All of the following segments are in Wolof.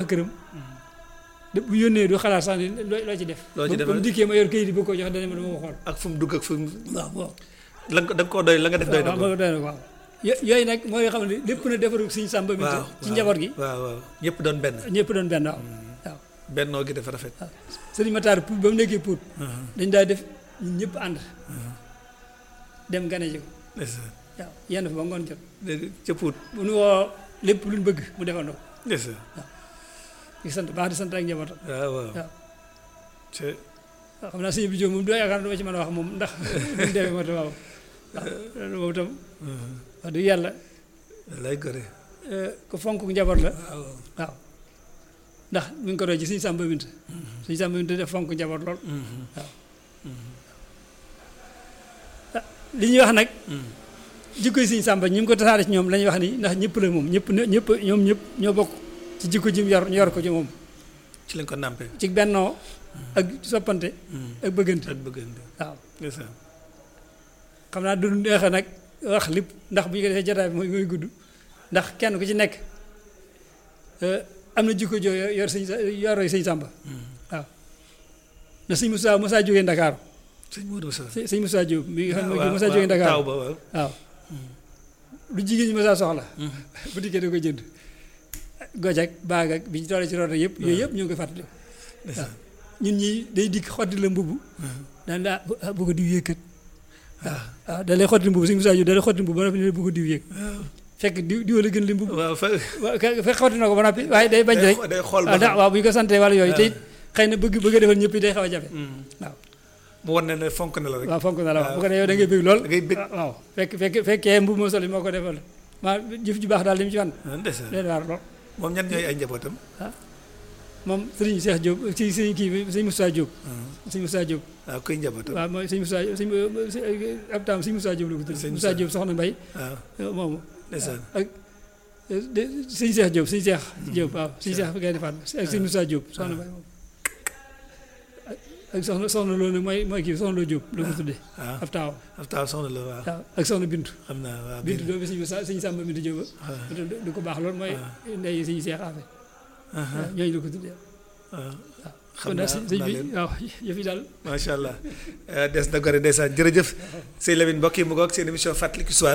këram de bu yónnee du xalaat sax ni loo loo ci def Loo ci ba- def ba mu dikkee ma yor këyit yi bëgg ko jox dana ma dama ko xool ak fu mu dugg ak fu mu waaw waaw la nga da nga koo doy la nga def doy na waaw ko waaw doy na ko waaw yo- yooyu nag mooy xam ne lépp na defaru suñu sàmba mi waaw ci njaboot gi waaw waaw ñëpp doon benn ñëpp doon benn waaw waaw bennoo gi dafa rafet waaw sëriñ Matar Pout ba mu nekkee Pout dañ daa def ñun ñëpp ànd dem gane ji ko ndeysaan waaw yenn fa ba ngoon jot dégg ca Pout bu nu woo lépp luñ bëgg mu defandoo ko ndeysaan di sant baax di sant ak njabootam waaw waaw waaw ca waaw xam naa sëñ bi Jóob moom doo yaakaar dama ci mën a wax moom ndax duñ demee moo tax waaw waaw loolu moom itam wax dëgg yàlla lay gore eh, ku fonk njaboot la waaw waaw ndax mi ngi ko doon ci suñu sàmba bint suñu sàmba bint def fonk njaboot lool waaw ah, li ñuy wax nag jikko yi suñu sàmba ñi mu ko tasaare ci ñoom la ñuy wax ni ndax ñëpp la moom ñëpp ñëpp ñoom ñëpp ñoo bokk ci jikko ji mu yor ñu yor ko ci moom ci lañ ko nàmpe ci bennoo ak soppante ak bëggante ak bëggante waaw ndeysaan xam naa du neex a nag wax lépp ndax bu ñu ko defee jotaay bi mooy mooy gudd ndax kenn ku ci nekk eh, am na jikko joo yor yor sëñ sa yoroo sëñ Sàmba waaw na sëñ Moussa Moussa jógee Ndakaaru sëñ Modou Moussa sëñ sëñ Moussa Diop mi nga xam ne waaw mooy Moussa waaw, jógee taaw Ndakaaru ba waaw waaw lu jigéen ñi Moussa soxla bu dikkee da koy jënd goj ak baag ak bi ñu tollee ci roota yëpp yooyu yëpp ñu ngi koy fàttali ndeysaan ñun ñi day dikk xotti la mbubb daan daa bu ko diw yëkkat waaw waaw da lay xotti mbubb sëñ Moussa Diop da lay xotti mbubb ba noppi ne bu ko diw yëg fekk diw diw la gën li mbubb waaw fa waaw ka- fekk xotti na ko ba noppi waaye day bañ rek day xool waaw ba da- waaw bu ñu ko santee wala yooyu te it xëy na bëgg bëgg a defal ñëpp yi day xaw a jafe waaw mu wan ne ne fonk na la rek waaw fonk na la waaw bu ko defee yow da ngay bëgg lool da ngay bëgg. waaw fekk fekk fekkee mbubb moo sol yi moo ko defal maa jëf ju baax daal li mu ci wan ah, ndeysaan leen waar lool moom ñan ñooy ay njabootam moom sëriñ Cheikh Diop ci sëriñ kii bi sëriñ Moussa Diop sëriñ Moussa Diop waaw kuy njabootam waaw mooy sëriñ Moussa sëriñ ab taam sëriñ Moussa Diop la ko tudd Sëriñ Moussa Moussa. Diop soxna Mbay waaw moomu ndeysaan ak de sëñ Cheikh Diop sëñ Cheikh Diop waaw sëñ Cheikh Gaynde Fatma ak sëñ Moussa Diop soxna Mbay moom ak soxna soxna loolu nag mooy mooy kii soxna loo Diop la ko tuddee waaw ab taaw ab taaw soxna la waaw waaw ak soxna Bintu xam naa waaw Bintu biir doomu sëñ Moussa sëñ Samba Bintu Diop waaw du ko baax loolu mooy ndey sëñ Cheikh Afe waaw ñooñu la ko tuddee waaw xam kon naa daal sëñ xam naa bi leen waaw yëf yi daal macha allah Eh, des na gore ndeysaan jërëjëf sëñ Lamine mbokk yi mu ngoog seen émission fàttaliku histoire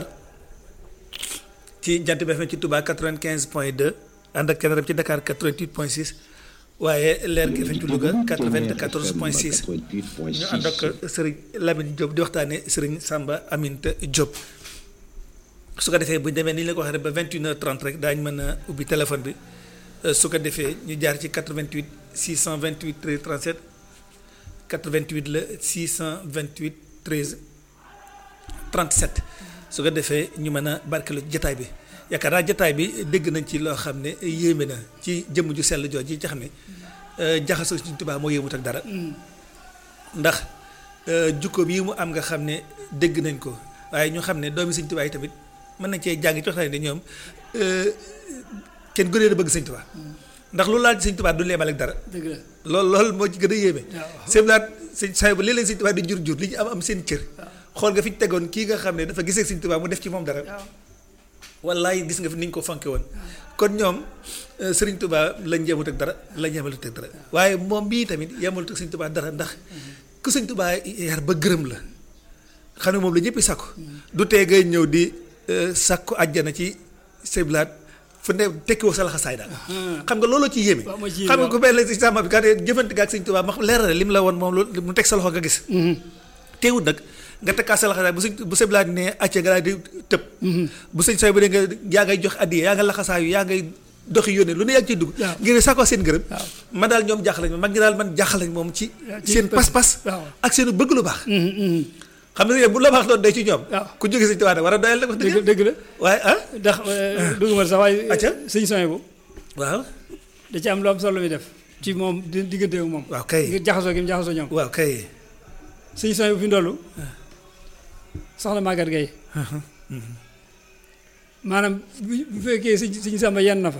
ci jant bi FM ci Touba 95 point 2 ànd ak keneen ci Dakar 88 point 6 waaye leer gi FM ci Louga 94 point 6 ñu ànd ak sëriñ Lamine Diop di waxtaanee sëriñ Samba Aminta Diop. su ko defee bu ñu demee ni ñu la ko waxee rek ba 21h30 rek daañu mën a ubbi téléphone bi eh, su ko defee ñu jaar ci 88 628 13 37. 88 la 628 13 37 su ko defee ñu mën a barkeelu jataay bi yaakaar naa jataay bi dégg nañ ci loo xam ne yéeme na ci jëmm ju sell jooj ji nga xam ne jaxasoo Sëriñ Tuubaa moo yéemut ak dara ndax jukko bii mu am nga xam ne dégg nañ ko waaye ñu xam ne doomi Sëriñ Tuubaa yi tamit mën nañ cee jàng ci waxtaan ne ñoom kenn gënee a bëgg Sëriñ Tuubaa ndax lu laal ci Sëriñ Tuubaa du leemal ak dara dëgg la loolu loolu moo ci gën a yéeme waaw. sëñ laat sëñ saa bu léeg-léeg Sëñ Tuubaa di jur jur li ñu am am seen cër xool nga fi ñu tegoon kii nga xam ne dafa gisee Sëñ Tuubaa mu def ci moom dara waaw wallaay gis nga fi ni ñu ko fonke woon kon ñoom euh, Sëriñ Tuubaa lañ yemut ak dara lañ yemalut ak dara waaye moom bii tamit yemalut ak Sëñ Tuubaa dara ndax ku Sëñ Tuubaa yar ba gërëm la xam ne moom la ñëpp sàkku du tee ngay ñëw di euh, sàkku àjjana ci seblaat fu ne tekkiwoo sa laxasaay daal xam nga looloo ci yéeme waaw moo ci yéeme, xam nga waaw. ku mel ne si sàmm bi kat jëfante ga ak Sëñ Tuubaa ma xam leer na lim la woon moom loolu mu teg sa loxo nga gis teewut nag nga tekkaat sa laxasaay bu sëñ bu seblaat ne acce nga daal di tëb bu sëñ sooy bu dee nga yaa ngay jox addiye yaa nga laxasaayu yaa ngay doxi yónnee lu ne yaa ngi ciy dugg waaw. ngir sakoo seen gërëm waaw. man daal ñoom jaaxal nañ ma mag ñi daal man jaaxal nañ moom ci waaw, ci seen pas- pas-pas waaw. ak seen bëgg lu baax Mhm, mhm. xam nga bu la baax doon day ci ñoom waaw. ku jóge Sëñ Tuubaa nag war a doyal nag wax dëgg dëgg dëgg la waaye ah ndax dugg ma sax waaye Acca. sëñ soñ bu waaw da ci am lu am solo mi def ci moom di diggante ak moom waaw kay ngir jaxasoo gi mu jaxasoo ñoom waaw kay sëñ soñ bu fi ndollu soxna Maguette Gueye maanaam bu bu fekkee sëñ sëñ Samba yenn na fa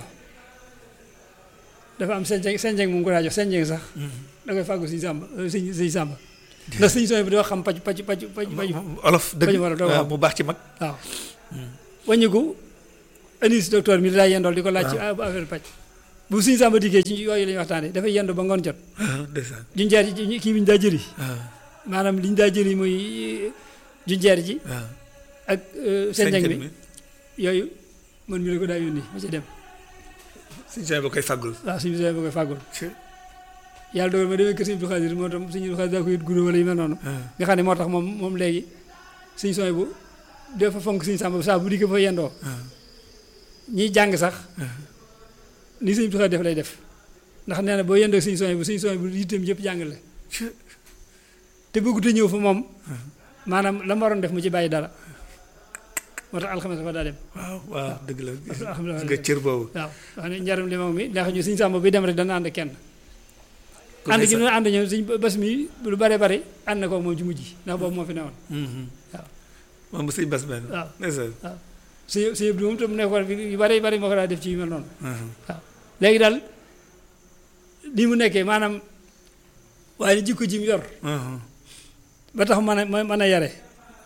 dafa am senjeng senjeng mu ngi ko daa jox senjeng sax da koy fàggu sëñ Samba euh, sëñ sëñ Samba ndax sëñ soñ bu dafa xam paj paj paj paj paj olof dëgg bañu war a doog a waaw xam. mu baax ci mag waaw wàññiku anis docteur mi daa yendool di ko laaj ci affaire paj bu suñu sàmba dikkee ci yooyu la ñuy waxtaanee dafay yendu ba ngoon jot ah ndeysaan junjeer ji kii bi ñu daa jëli ah maanaam li ñu daa jëli muy junjeer ji ah ak senjeng bi mi yooyu man mi la ko daa yónni ma ci dem suñu saa ba koy fàggul waaw suñu bisee ba koy fàggul ci yàlla dogal ma demee kër Sëñ Abdou Khadir moo tam Sëñ Abdou Khadir daa ko yët guro wala yu mel noonu ah nga xam ne moo tax moom moom léegi suñu sooy bu dafa fonk suñu sàmba saa bu dikkee fa yendoo ah ñiy jàng sax ni Sëñ Abdou Khadir def lay def ndax nee na boo yendoo suñu sooy bu suñu sooy bu yitteem yëpp jàng la ci te bëggut a ñëw fa moom maanaam la ma waroon def mu ci bàyyi dara moo tax alxames dafa daa dem waaw waaw dëgg la gis alhamdulilah nga cër boobu waaw wax ne njaram li moom mi ndax ñu suñu sàmba bi dem rek dana ànd kenn ku ànd ne gi sa- ñu ànd ñëw suñ bés mi lu bare bari ànd na ko moom ci mujj ndax boobu moo fi newoon Mhm. waaw. moom sëñ bas benn waaw ndeysaan suñu suñu bi moom tam nekkoon fi yu bari bari moo ko daa def ci yu mel noonu ah léegi daal lii mu nekkee maanaam waaye jikko ji mu yor ah ba tax mën a mën a yare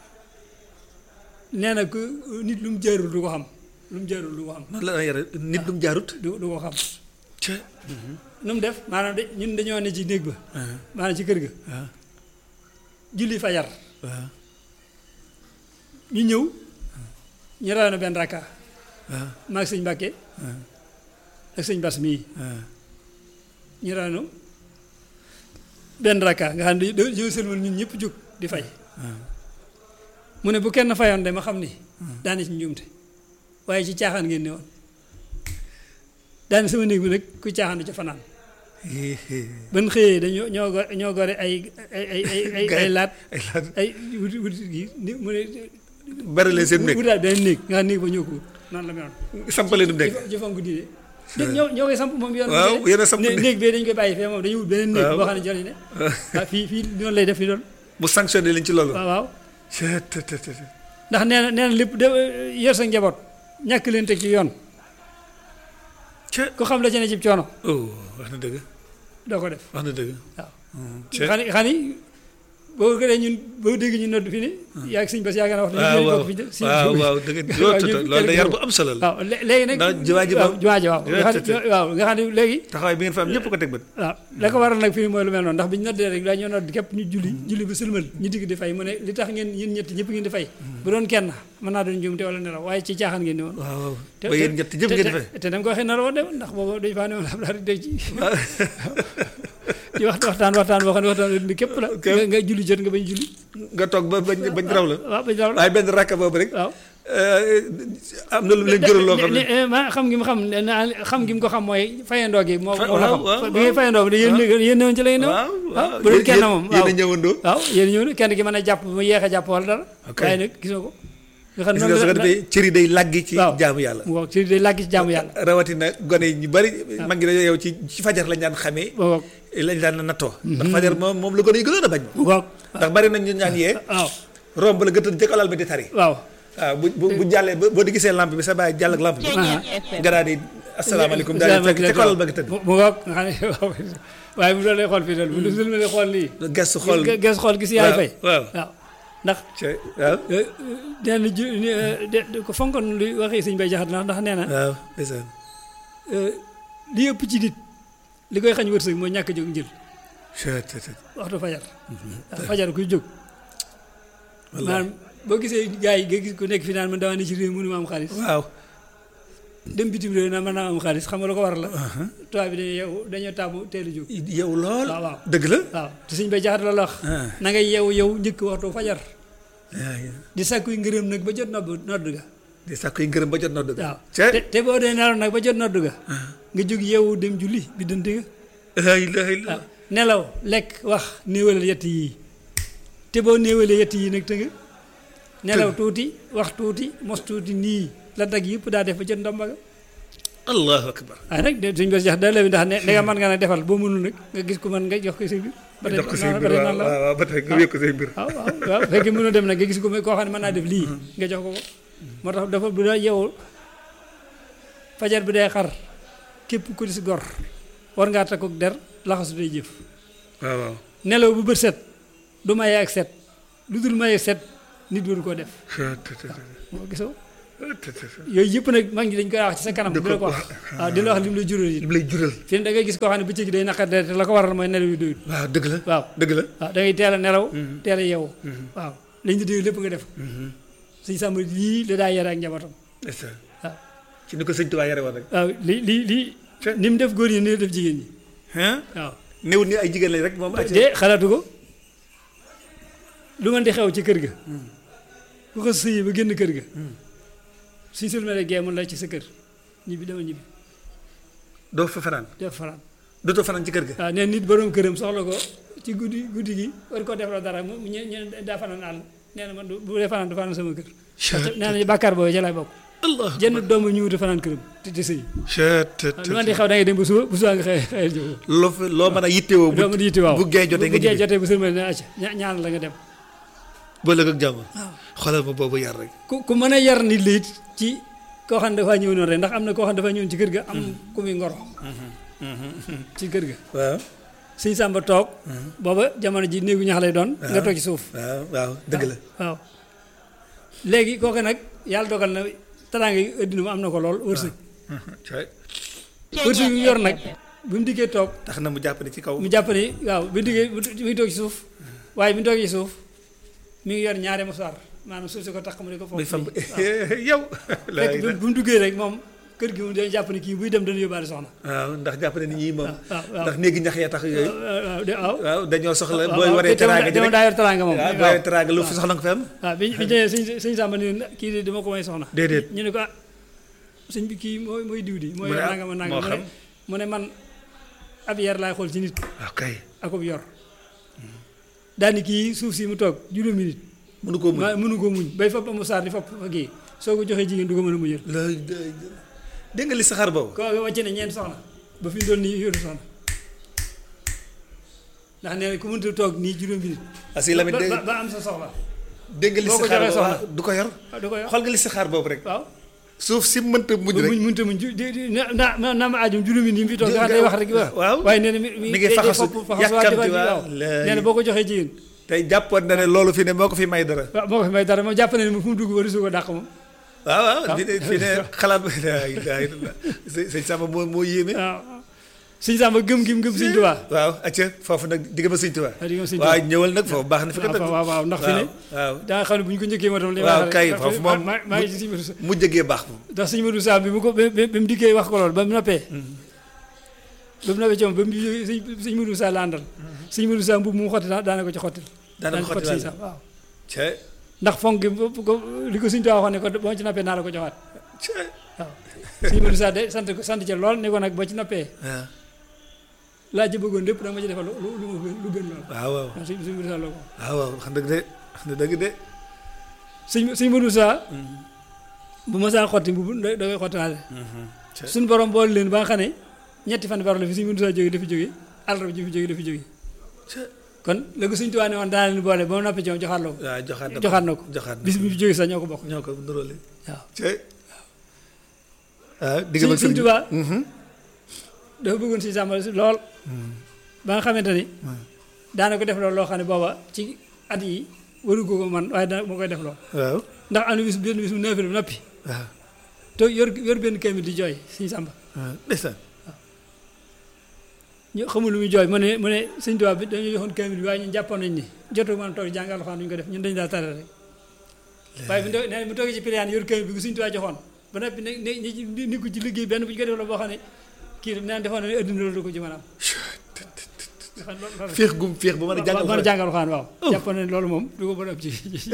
nee na ku nit lu mu jaarul du ko xam lu mu jaarul du ko xam noonu la la yare nit dum jaarut du du ko xam ci nu mu def maanaam de ñun dañoo ne ci néeg ba ah maanaam ci kër ga ah julli fajar waaw ñu ñëw ñu raw na benn rakka ah maag sëñ Mbàkke ah ak sëñ Bas mii ah ñu raw na benn rakka nga xam ne dañoo dañoo sëlmal ñun ñëpp jóg di fay ah mu ne bu kenn fayoon de ma xam ni daane ci njuumte waaye ci caaxaan ngeen ne woon daane sama néeg bi nag ku caaxaan du ca fanaan ban xëyee dañoo ñoo go- ñoo gore ay ay ay ay ay ay laat ay laat ay wuti wuti gi ni mu ne bari leen seen nekk wutaat benn néeg nga xam néeg ba ñoo ko wut noonu la meloon sampale du nekk jëfam ko diine dé- ñoo ñoo koy samp moom yoon waaw yéen a samp né- ne néeg bee dañu koy bàyyi fee moom dañuy wut beneen néeg Waaw. boo xam ne jëriñ ne waaw fii fii noonu lay def fi doon mu sanctionné leen ci loolu waaw waaw Cee te te te te. ndax nee na nee na lépp de yor sa njaboot ñàkk leen teg ci yoon Cee ku xam la ci ne cib coono oh wax na dëgg doo ko def wax na dëgg waaw Cee xani xani boo ko dee ñun boo dégg ñu nodd fi ne yaa ngi sëñ bas yaa ngi wax waaw waaw fi de- si- waaw waaw dëgg loolu ñun loolu da kenn yar ku- bu am solo la waaw lé- léegi nag ndax jumaa ji waaw moom- jumaa ji waaw nga xam Te- te- ne waaw nga xam ne léegi taxawaay bi ngeen fa am ñëpp ko teg bët waaw la ko waral nag fii mooy lu mel noonu ndax bi ñu noddee rek dañoo nodd képp ñu julli julli ba sëlmal ñu digg di fay mu ne li tax ngeen yéen ñett ñëpp ngeen di fay bu doon kenn mën naa doon njuumte wala nelaw waaye ci caaxaan ngeen di woon waaw waaw te ba yéen ñett ñëpp ngeen di fay te dama ko waxee nar woon de ndax boobu dañu faa ne woon am daal di ci ci waxtu waxtaan waxtaan boo xam ne waxtaan wi képp la Ok. nga nga julli jot nga bañ julli nga toog ba bañ bañ raw la waaw bañ raw la waaye benn rakka boobu rek waaw eh, am na lu mu leen jural loo xam ne ne- ne- ma xam gi mu xam ne naa xam gi mu ko xam mooy fayandoo gi moo Fa- moo la waaw, xam waaw, bi ngay fayandoo bi de yéen yéen newoon ci lay new waaw waaw bu doon kenn moom waaw yéen a ñëwandoo waaw yéen ñëw na kenn ki mën a jàpp mu yeex a jàpp wala dara Ok. waaye nag gisoo ko nga xam gis noonu nga su ko la- defee cër yi day làggi ci waaw. jaamu yàlla mu wax ci day làgg ci jaamu yàlla rawatina gone yi ñu bari mag ngi dañoo yow ci ci fajar lañ daan xamee mu wax lañ daan nattoo ndax fajar moom moom la gone yi gënoon a bañ mu wax ndax bari nañ ñu ñaan yee waaw romb la gëtën jëkkalal bi di tari waaw waaw bu bu bu jàllee ba boo di gisee lampe bi sa bàyyi jàll ak lampe bi ah. nga daal di asalaamaaleykum daal di fekk ca kolal ba nga tëdd mu mu ngoog nga xam ne waaw waaye bu doon lay xool fii daal bu doon lay xool lii gestu xool gis gis xool gis yaay waaw, fay waaw. waaw ndax ca waaw nee na ju de de ko fonkoon lu waxee sëñ bay jaxat na ndax nee na waaw ndeysaan li ëpp ci nit li koy xañ wërsëg mooy ñàkk a jóg njël Cee te te. waxtu fajar waaw fajar kuy jóg Wallaahi. maanaam boo gisee gars yi nga gis ku nekk fi naan man dama ne ci réew mënu ma am xaalis waaw dem bitim réew naan mën naa am xaalis xam nga lu ko waral la tubaab bi dañuy yeewu dañoo taamu teel a jóg yow lool waaw waaw dëgg la waaw te sëñ bay jaxat loolu wax ah na ngay yeewu yow njëkk waxtu fajar yaa ngi di sàkkuy ngërëm nag ba jot nodd nodd ga di sàkku yi ngërëm ba jot na dëgg waaw ca te te boo dee nelaw nag ba jot nodd ga nga jóg yeewu dem julli bi dënte ga laa ilaaha illa waaw nelaw lekk wax néewalal yett yii te boo néewalee yett yii nag tënga nelaw tuuti wax tuuti mos tuuti nii la dag yëpp daa def ba jot ndomba ga allahu akbar waaye nag de suñ bés jax da la bi ndax ne ne nga mën nga nag defal boo mënul nag nga gis ko mën nga jox ko sa biir ba tey jox ko say noonu- mbir ba tey waaw noonu la waaw waaw ba tey nga wékk ko say mbir waaw waaw waaw fekkee mënoo dem nag nga gis ko koo xam ne mën naa def lii nga jox ko ko moo tax dafa bu da yow fajar bi day xar képp ku di si gor war ngaa takkook der laxasu day jëf waaw waaw nelaw bu bët set du maye ak set lu dul maye ak set nit waru koo def Cee te te te. moo gisoo yooyu yëpp nag mag ñi dañ koy wax ci sa kanam di la ko wax waaw di la wax lim la jural yi li lay jural fii ne da ngay gis koo xam ne bëccëg day naqar te la ko waral mooy nelaw yu doyut waaw dëgg la waaw dëgg la waaw da ngay teel a nelaw teel a yeewu waaw lañ di dégg lépp nga def suñ sàmm lii la daa yare ak njabootam ndeysaan waaw ci ni ko sëñ Tuubaa yare woon rek waaw li li li ni mu def góor ñi ni mu def jigéen ñi hein waaw néewul ni ay jigéen lañ rek moom de xalaatu ko lu mën di xew ci kër ga ku ko sëyi ba génn kër ga suñ sëlmale gee mun la ci sa kër ñibbi dama ñibbi doo fa fanaan def fanaan dootoo fanaan ci kër ga waaw nee nit borom këram soxla ko ci guddi guddi gi war koo defloo dara mu ñu ñu daa fanaan àll nee na man du bu dee fanaan du fanaan sama kër nee na bàkkaar boobu ca lay bokk allah jenn doomu ñu wuti fanaan këram te te sëy chet lu man di xew da ngay dem ba suba bu suba nga xëy xëy jóg loo fa loo mën a yittewoo doo ma di yitti waaw bu gee jotee nga bu gee ñibbi jotee bu sëlmale ne acca ña- ñaan la nga dem ba lëg ak jàmm xoolal ma boobu yar rek ku ku mën a yar nit la it ci koo xam ne dafaa ñëw noonu rek ndax am na koo xam ne dafaa ñëwoon ci kër ga am ku muy ngoro ci kër ga waaw sëñ Samba toog booba jamono ji néegu ñax lay doon nga toog ci suuf waaw waaw dëgg la waaw léegi kooku nag yàlla dogal na teraanga yi addina mu am na ko lool wërsëg cay wërsëg yu yor nag bi mu dikkee toog tax na mu jàpp ne ci kaw mu jàpp ni waaw bi mu dikkee mu ngi toog ci suuf waaye bi mu toog ci suuf mi ngi yor ñaari musaar maanaam suuf si ko tax mu di ko muy foofu fam yow la fekk bi mu duggee rek moom kër gi moom dañu jàpp ni kii buy dem dana yóbbaale soxna waaw ndax jàpp ne ni ñii moom waaw waaw ndax néegi ñax ya tax yooyu waaw de waaw waaw dañoo soxla waaw booy waaw waree te dama- teraanga ji dama rek daa yor teraanga moom waaw booy waaw waree teraanga lu fi soxla nga fa am waaw bi bi ñëwee sëñ sëñ Samba ni kii de dama ko may soxna déedéet ñu ne ko ah sëñ bi kii mooy mooy diw di mooy Mu ne ah, nanga ma nanga moo mu ne xam. mu ne man ab yar laay xool ci nit waaw kay akub yor daani kii suuf si mu toog juróomi nit mënu koo muñ ma mënu ko muñ bay fab amu saar di fab fa kii soo ko joxee jigéen du ko mën a muñal la dégg nga li saxaar boobu ko wàcce ne ñeent soxna ba fi mu doon nii yoru soxna ndax nee na ku mënta toog nii juróomi nit asi Lamine ba dégg ba- ba am sa soxla dégg nga li boo ko saxaar joxee boobu soxna. ah, du ko yor waaw da ko yor xool nga li saxaar boobu rek waaw suuf si mënta muñ ba rek muñ mënta muñ ju- di- di- na na na ma aajum juróomi nit yi mu fi toog nga xam day wax rek waaw waaw. waaye nee na mi Mi ngi day- day faxasu, fopp faxasu waa di yàkkamti waa di- waa, waaw lay. nee na boo ko joxee jigéen tey jàppoon na ne loolu fi ne moo ko fi may dara waaw moo ko fi may dara moom jàpp na ne fu mu dugg ba su ko dàq moom waaw waaw fi ne fi ne xalaat ba la ilaha illallah sëñ sëñ Samba moo moo yéeme waaw sëñ Samba gëm gi mu gëm sëñ Tuubaa waaw acca foofu nag digg ma sëñ Tuubaa waaw digg ma sëñ waaw Tuubaa. ñëwal nag foofu baax na fi ko waaw waaw waaw ndax fi ne waaw da nga xam ne bu ñu ko njëkkee moo tam li waaw wax kay rek, foofu ma- moom ma- maa ngi ci sëñ Modou Sa mu jëgee baax moom ndax sëñ Modou Sa bi mu ko bi bi mu dikkee wax ko loolu ba mu noppee ba mu noppee ci moom ba mu jógee sëñ sëñ Modou Sa la àndal sëñ Modou Sa mbubb mu xotti daa daana ko ci xottil daana ko xotti sëñ daal. Sa waaw ca ndax fonk gi bu- bu ko li ko sëñ Tuubaa waxoon ne ko boo ci noppee naa la ko joxaat ca waaw sëñ Modou Sa de sant ko sant ci lool ne ko nag boo ci noppee waaw laa ci bëggoon lépp da nga ma ci defal lu lu lu ma gën- lu gën lool waaw waaw waaw sëñ sëñ Modou Sa la ko waaw waaw wax dëgg de wax na dëgg de sëñ sëñ Modou Sa bu ma saa xotti mbubb da da koy xottiwaale ca suñu borom boole leen ba nga xam ne ñetti fan baro la fi sëñ Modou Sa jóge dafi jóge àllarba ji fi jóge dafi jóge ca kon léegi sëñ Tuubaa ne woon daana leen boole ba mu noppi ci moom joxaat la ko waaw joxaat na ko joxaat na ko joxaat na bis bi fi jóge sax ñoo ko bokk ñoo ko nuróole waaw ca waaw digg sëñ ma sëñ Tuubaa dafa bëggoon sëñ Samba lool ba nga xamante ni daana ko def loolu loo xam ne booba ci at yi waru ko ko man waaye dana moo koy def lool waaw ndax am na bis benn bis mu neefere ba noppi waaw te yor yor benn kamit di jooy sëñ Samba waaw ndeysaan ñu xamul lu muy jooy mu ne mu ne sëñ Tuubaa bi dañu joxoon kamit bi waaye ñun jàppoon nañ ni jotu mën a toog jàng alxuraan duñu ko def ñun dañu daa tare rek waaye bu nee bu toogee ci piliyaan yor kamit bi ku sëñ Tuubaa joxoon ba noppi ne ne ñi ni ko ci liggéey benn bu ñu ko def la boo xam ne kii naan defoon na ne adduna loolu du ko ci mën a am nga xam loolu loolu féex gum féex bu mën a jàngal mën a jàng alxuraan waaw jàppoon na ne loolu moom du ko mën a am ci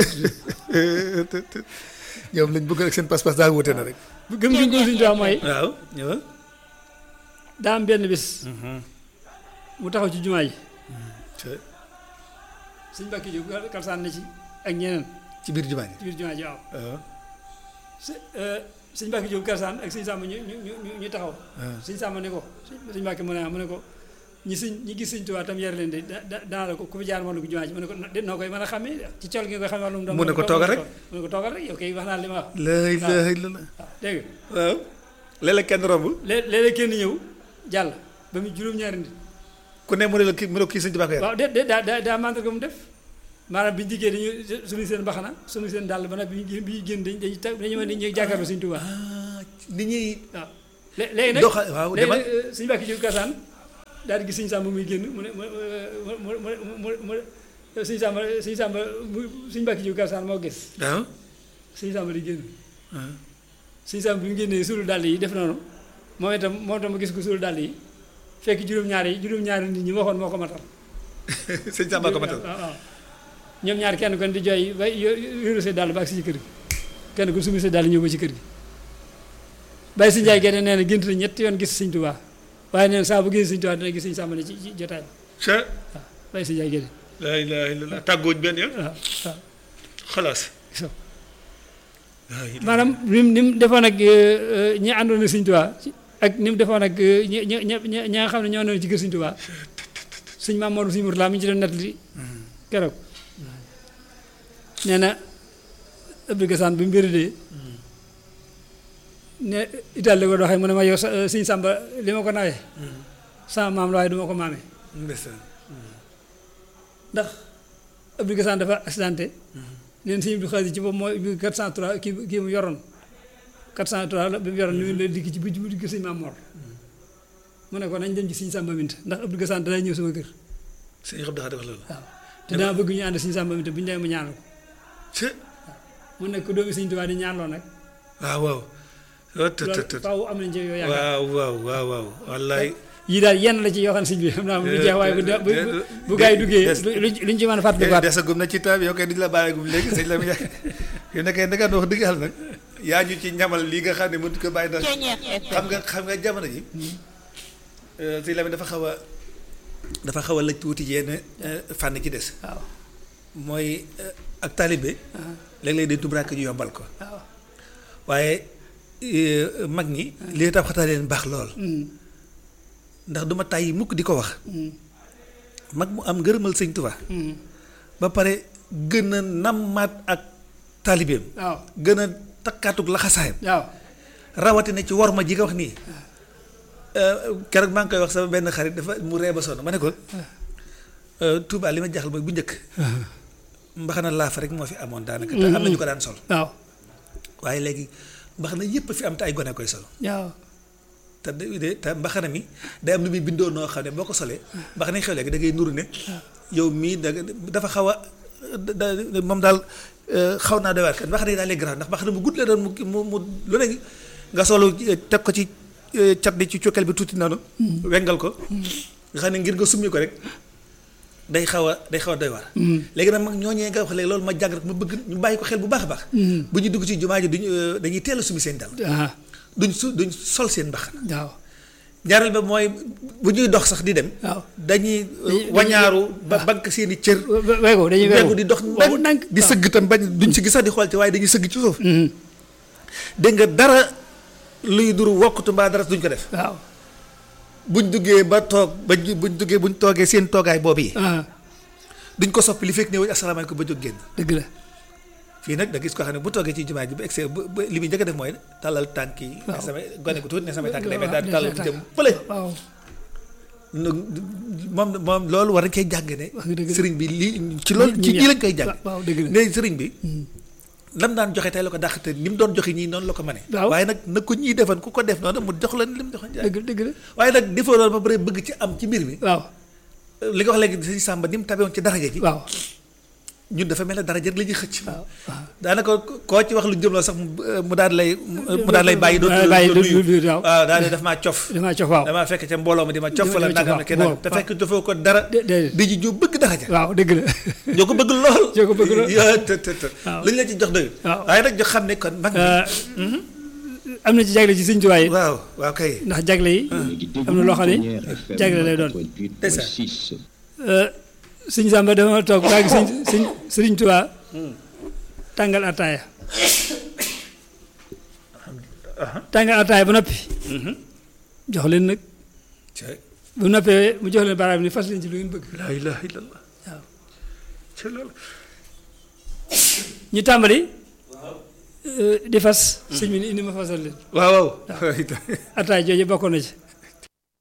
ñoom lañ bëgg rek seen pas-pas daal wute na rek bu gëm gi ko sëñ Tuubaa mooy waaw ñëwal daa am benn bis mu taxaw ci jumaa ji ca sëñ Mbàkke Jóob kalsaan na ci ak ñeneen ci biir jumaa ji ci biir jumaa ji waaw waaw së- euh, sëñ Mbàkke Jóob kalsaan ak sëñ Sàmba ñu ñu ñu ñu taxaw waaw sëñ Sàmba ne ko sëñ sëñ Mbàkke mu ne ah mu ne ko ñi sëñ ñi gis sëñ Tuubaa tam yar leen de da da danaa la ko ku fi jaar moom la ko jumaa ji mu ne ko de noo koy mën a xàmmee ci col gi nga koy xamee wàllum doom Mu ne ko toogal rek. mu ne ko toogal rek yow kay wax naa li ma wax la ilaha illallah waaw dégg nga waaw léeg-léeg kenn romb lée- léeg-léeg kenn ñëw jàll ba mu juróom-ñaari nit ku ne mu ne la kii mu ne ko kii sëñ Tuubaa ko yar waaw de de daa daa daa mandarga mu def maanaam bi ñu dikkee dañuy suñu seen mbaxana suñu seen dàll ba nag bi ñu bi ñu génn dañuy dañuy tag dañuy mën dañuy jàkkaarloo Sëñ Tuubaa ah nit ñi waaw lé- léegi nag doxa waaw léegi demal nag suñu bàkki jóg kasaan daal di gis Sëñ Sàmba muy génn mu ne mu mu mu mu mu mu Sëñ Sàmba Sëñ Sàmba mu suñu bàkki jóg kasaan moo gis waaw Sëñ Sàmba di génn ah. Sëñ Sàmba bi mu génnee suulu dàll yi def noonu moom itam moom itam ma gis ko suulu dàll yi fekk juróom-ñaari yi juróom-ñaari nit ñi waxoon moo ko matal sëñ Samba ko matal waaw waaw ñoom ñaar kenn kon di jooy ba yóru see dàll ba ak si ci kër gi kenn ku sumi see dàll ñëw ba ci kër gi bàyyi si njaay genn nee na gént na ñetti yoon gis sëñ Tuubaa waaye nee na saa bu gis sëñ Tuubaa dina gis sëñ Sàmba ne ci ci jotaay ba ca waaw bàyyi si njaay genn laa ilaaha illallaah tàggooñ benn yoon waaw waaw xalaas so laa ilaaha maanaam ni mu ni mu defoon ak ñi àndoon ak sëñ Tuubaa ak ni mu defoon ak ñi ñi ñi ñi ñi nga xam ne ñoo newoon ci kër sëñ Tuubaa sëñ Maam Mor sëñ Murtala mi ñu ci doon nettali keroog nee na Abdou Gassane bi mu wéradee ne Italie la ko doxee mu ne ma yow sa sëñ Sàmba li ma ko nawee sama maam la waaye du ma ko maamee ndeysaan ndax Abdou Gassane dafa accidenté neen sëñ Abdou Xaadir ci boobu mooy bi 403 kii kii mu yoroon 403 la bi mu yoroon ni mu la dikk ci bu bu dikk sëñ Maam Mor mu ne ko nañ dem ci sëñ Sàmba Minta ndax Abdou Gassane dana ñëw sama kër sëñ Abdou Khadre wax loolu waaw te dama bëgg ñu ànd sëñ Sàmba Minta bu ñu demee mu ñaanal ko ca mu nekk doomi sëñ Tuubaa di ñaanloo nag waaw waaw oh, tët tët loolu tët. faaw am nañ ci yow yaakaar waaw waaw waaw waaw wallaay yii daal yenn la ci yoo xam ne sëñ bi xam naa bu jeex waaye bu de- bu bu- bu gaa yi duggee des- lu luñ ci mën a fàttalikuwaat desagum na ci taab yow kay duñu la bàyyeegum léegi sëñ la mu yàgg yow nekkee da nga wax dëgg yàlla nag yaa ñu ci ñamal lii nga xam ne mënut ko bàyyi ndax xam nga xam nga jamono ji sëñ la dafa xaw a dafa xaw a lëj tuuti yenn fànn ci des waaw mooy eh, ak taalibe léeg-léeg day tubraak ñu yombal ko waaw waaye eh, mag ñi li tax waxtaan leen baax lool ndax duma tàyyi mukk di ko wax mag mu am ngërëmal sëñ Tuubaa ba pare gën a nammaat ak taalibeem waaw gën a takkaatug laxasaayam waaw rawatina ci worma ji nga wax nii keroog maa ngi koy wax sama benn xarit dafa mu ree ba sonn ma ne ko Touba li ma jaaxal mooy bu njëkk mbaxana laaf rek moo fi amoon daanaka te am na ñu ko daan sol waaw waaye léegi mbaxana yépp fi am te ay gone koy sol waaw te de de- te mbaxana mi day am lu muy bindoo noo xam ne boo ko solee mbaxana yi xew léegi da ngay nuru ne yow mii da dafa xaw a da da- moom daal euh, xaw naa doy waar kat mbaxana yi daal lay grave ndax mbaxana mu gudd la doon mu mu mu lu ne nga solu eh, teg ko ci eh, cat bi ci cokkal bi tuuti noonu wengal ko nga xam ne ngir nga summi ko rek day xaw a day xaw a doy waar léegi nag mag ñooñee nga wax léegi loolu ma jàng rek ma bëgg ñu bàyyi ko xel bu baax a baax bu ñu dugg ci jumaa ji duñu euh, dañuy teel a summi seen dal ah duñ su duñ sol seen mbaxana waaw ñaareel ba mooy bu ñuy dox sax di dem. waaw dañuy dañuy- wañaaru ba bank seen i cër. weego dañuy weego weegu di dox waaw ndànk ndànk di sëgg tam bañ duñ si gis sax di xool ci waaye dañuy sëgg ci suuf. dégg nga dara luy duru wokkatu mbaa dara duñ ko def. waaw buñ duggee ba toog ba ñu buñ duggee buñ toogee seen toogaay boobu yi. ah duñ ko soppi li fekk ne wuñ asalaamaaleykum ba jóg génn. dëgg la fii nag da gis ko xam ne bu toogee ci jumaa ji ba egg ba ba li muy njëkk a def mooy tàllal tànk yi. ne waaw. samay gone ko tuuti ne samay tànk day mel waaw, daal di tàllal des na jëm fële. waaw nu- moom moom loolu war nañ koy jàng ne. Wax nga dëgg de. sëriñ bi lii ci loolu ci ñii lañ koy jàng. waaw dëgg la ne sëriñ bi. lam daan joxe tey la ko dàq te ni mu doon joxe ñii noonu la ko mane. Waaw. waaye nag na ko ñii defan ku ko def noonu mu jox la li mu joxoon jaay. dëgg dëgg la waaye nag defoo loolu ba pare bëgg ci am ci mbir mi. waaw li nga wax léegi sëñ Samba ni mu tabewoon ci daraja ji. waaw ñun dafa mel ne daraja rek la ñuy xëcc. waaw waaw daanaka koo ci wax lu jëm loolu sax mu mu daan lay mu daan lay bàyyi. dootul bàyyi dootul dootul nuyu waaw. waaw daal di daf maa cof. damaa cof waaw damaa fekk ca mbooloo ma di ma cof Di ma- la di ma nangam cof, ne kii waaw, nangam te waaw. fekk dafoo ko dara. dé- déedéet. di ji ju bëgg daraja. waaw dëgg la ñoo ko bëgg lool. ñoo ko bëgg lool. yaa të të të. waaw. lu ñu la ci jox doyul. waaw. waaye nag jox xam ne kon mag ñi. am na ci jagle ci sëñ Tuubaa yi waaw waaw kay. ndax jagle yi am na loo xam ne jagle lay doon sëñ Samba dama toog baa ngi sëñ sëñ sëriñ Tuubaa tàngal ataaya tàngal ataaya ba noppi jox leen nag cay bu noppee mu jox leen baaraam ni fas leen ci lu ngeen bëgg laa ilaha illallah. waaw ci loolu. ñu tàmbali euh, di fas sëñ bi ni indi ma fasal leen waaw waaw. ataaya jooju bokkoon na ci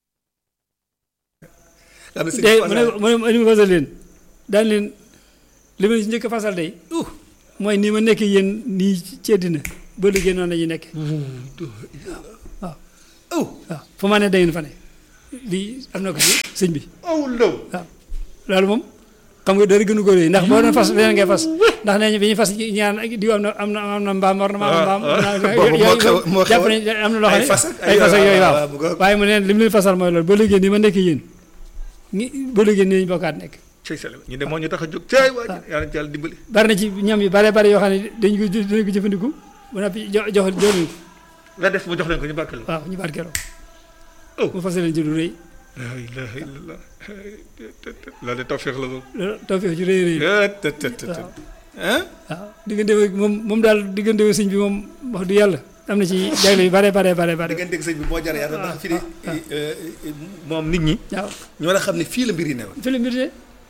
xam ne sëñ de bi mu ne mu ne mu indi ma fasal leen daan leen li ma ci njëkk a fasal day mooy ni ma nekk yéen nii ci àddina ba liggéey noonu la ñuy nekk waaw aw waaw fu ma ne da ngeen fa ne lii am na ko ci sëñ bi aw ndaw waaw loolu moom xam nga dara gënu ko rëy ndax boo doon fas leneen ngay fas ndax nee ñu bi ñuy fas ñaan diw am na am na am na mbaam war na ma am mbaam boobu moo xew moo xew jàpp nañ am na loo xam ay ne fas ak ay fas ak yooyu waaw waaw, bu ko- waaye mu ne li mu leen fasal mooy loolu ba léegi nii ma nekk yéen ngi ba léegi nii ñu bokkaat nekk cey sale ñu de moo ñu tax a jóg cey waa yàlla ci yàlla dimbali bari na ci ñam yu bare bare yoo xam ne dañu ko dañu ko jëfandiku ba noppi jox jox jox leen ko la def mu jox leen ko ñu barkeel waaw ñu barkeeloo Oh. mu fas leen ci lu rëy la ilaha illallah loolu de tawfiq la boobu loolu tawfeex ci rëy rëy ah waaw diggante ak moom moom daal diggante ak sëñ bi moom wax du yàlla am na ci jagle yu bare bare bare bare diggante ak sëñ bi moo jar yàlla ndax fii de moom nit ñi waaw ñu war a xam ne fii la mbir yi newoon fi la mbir de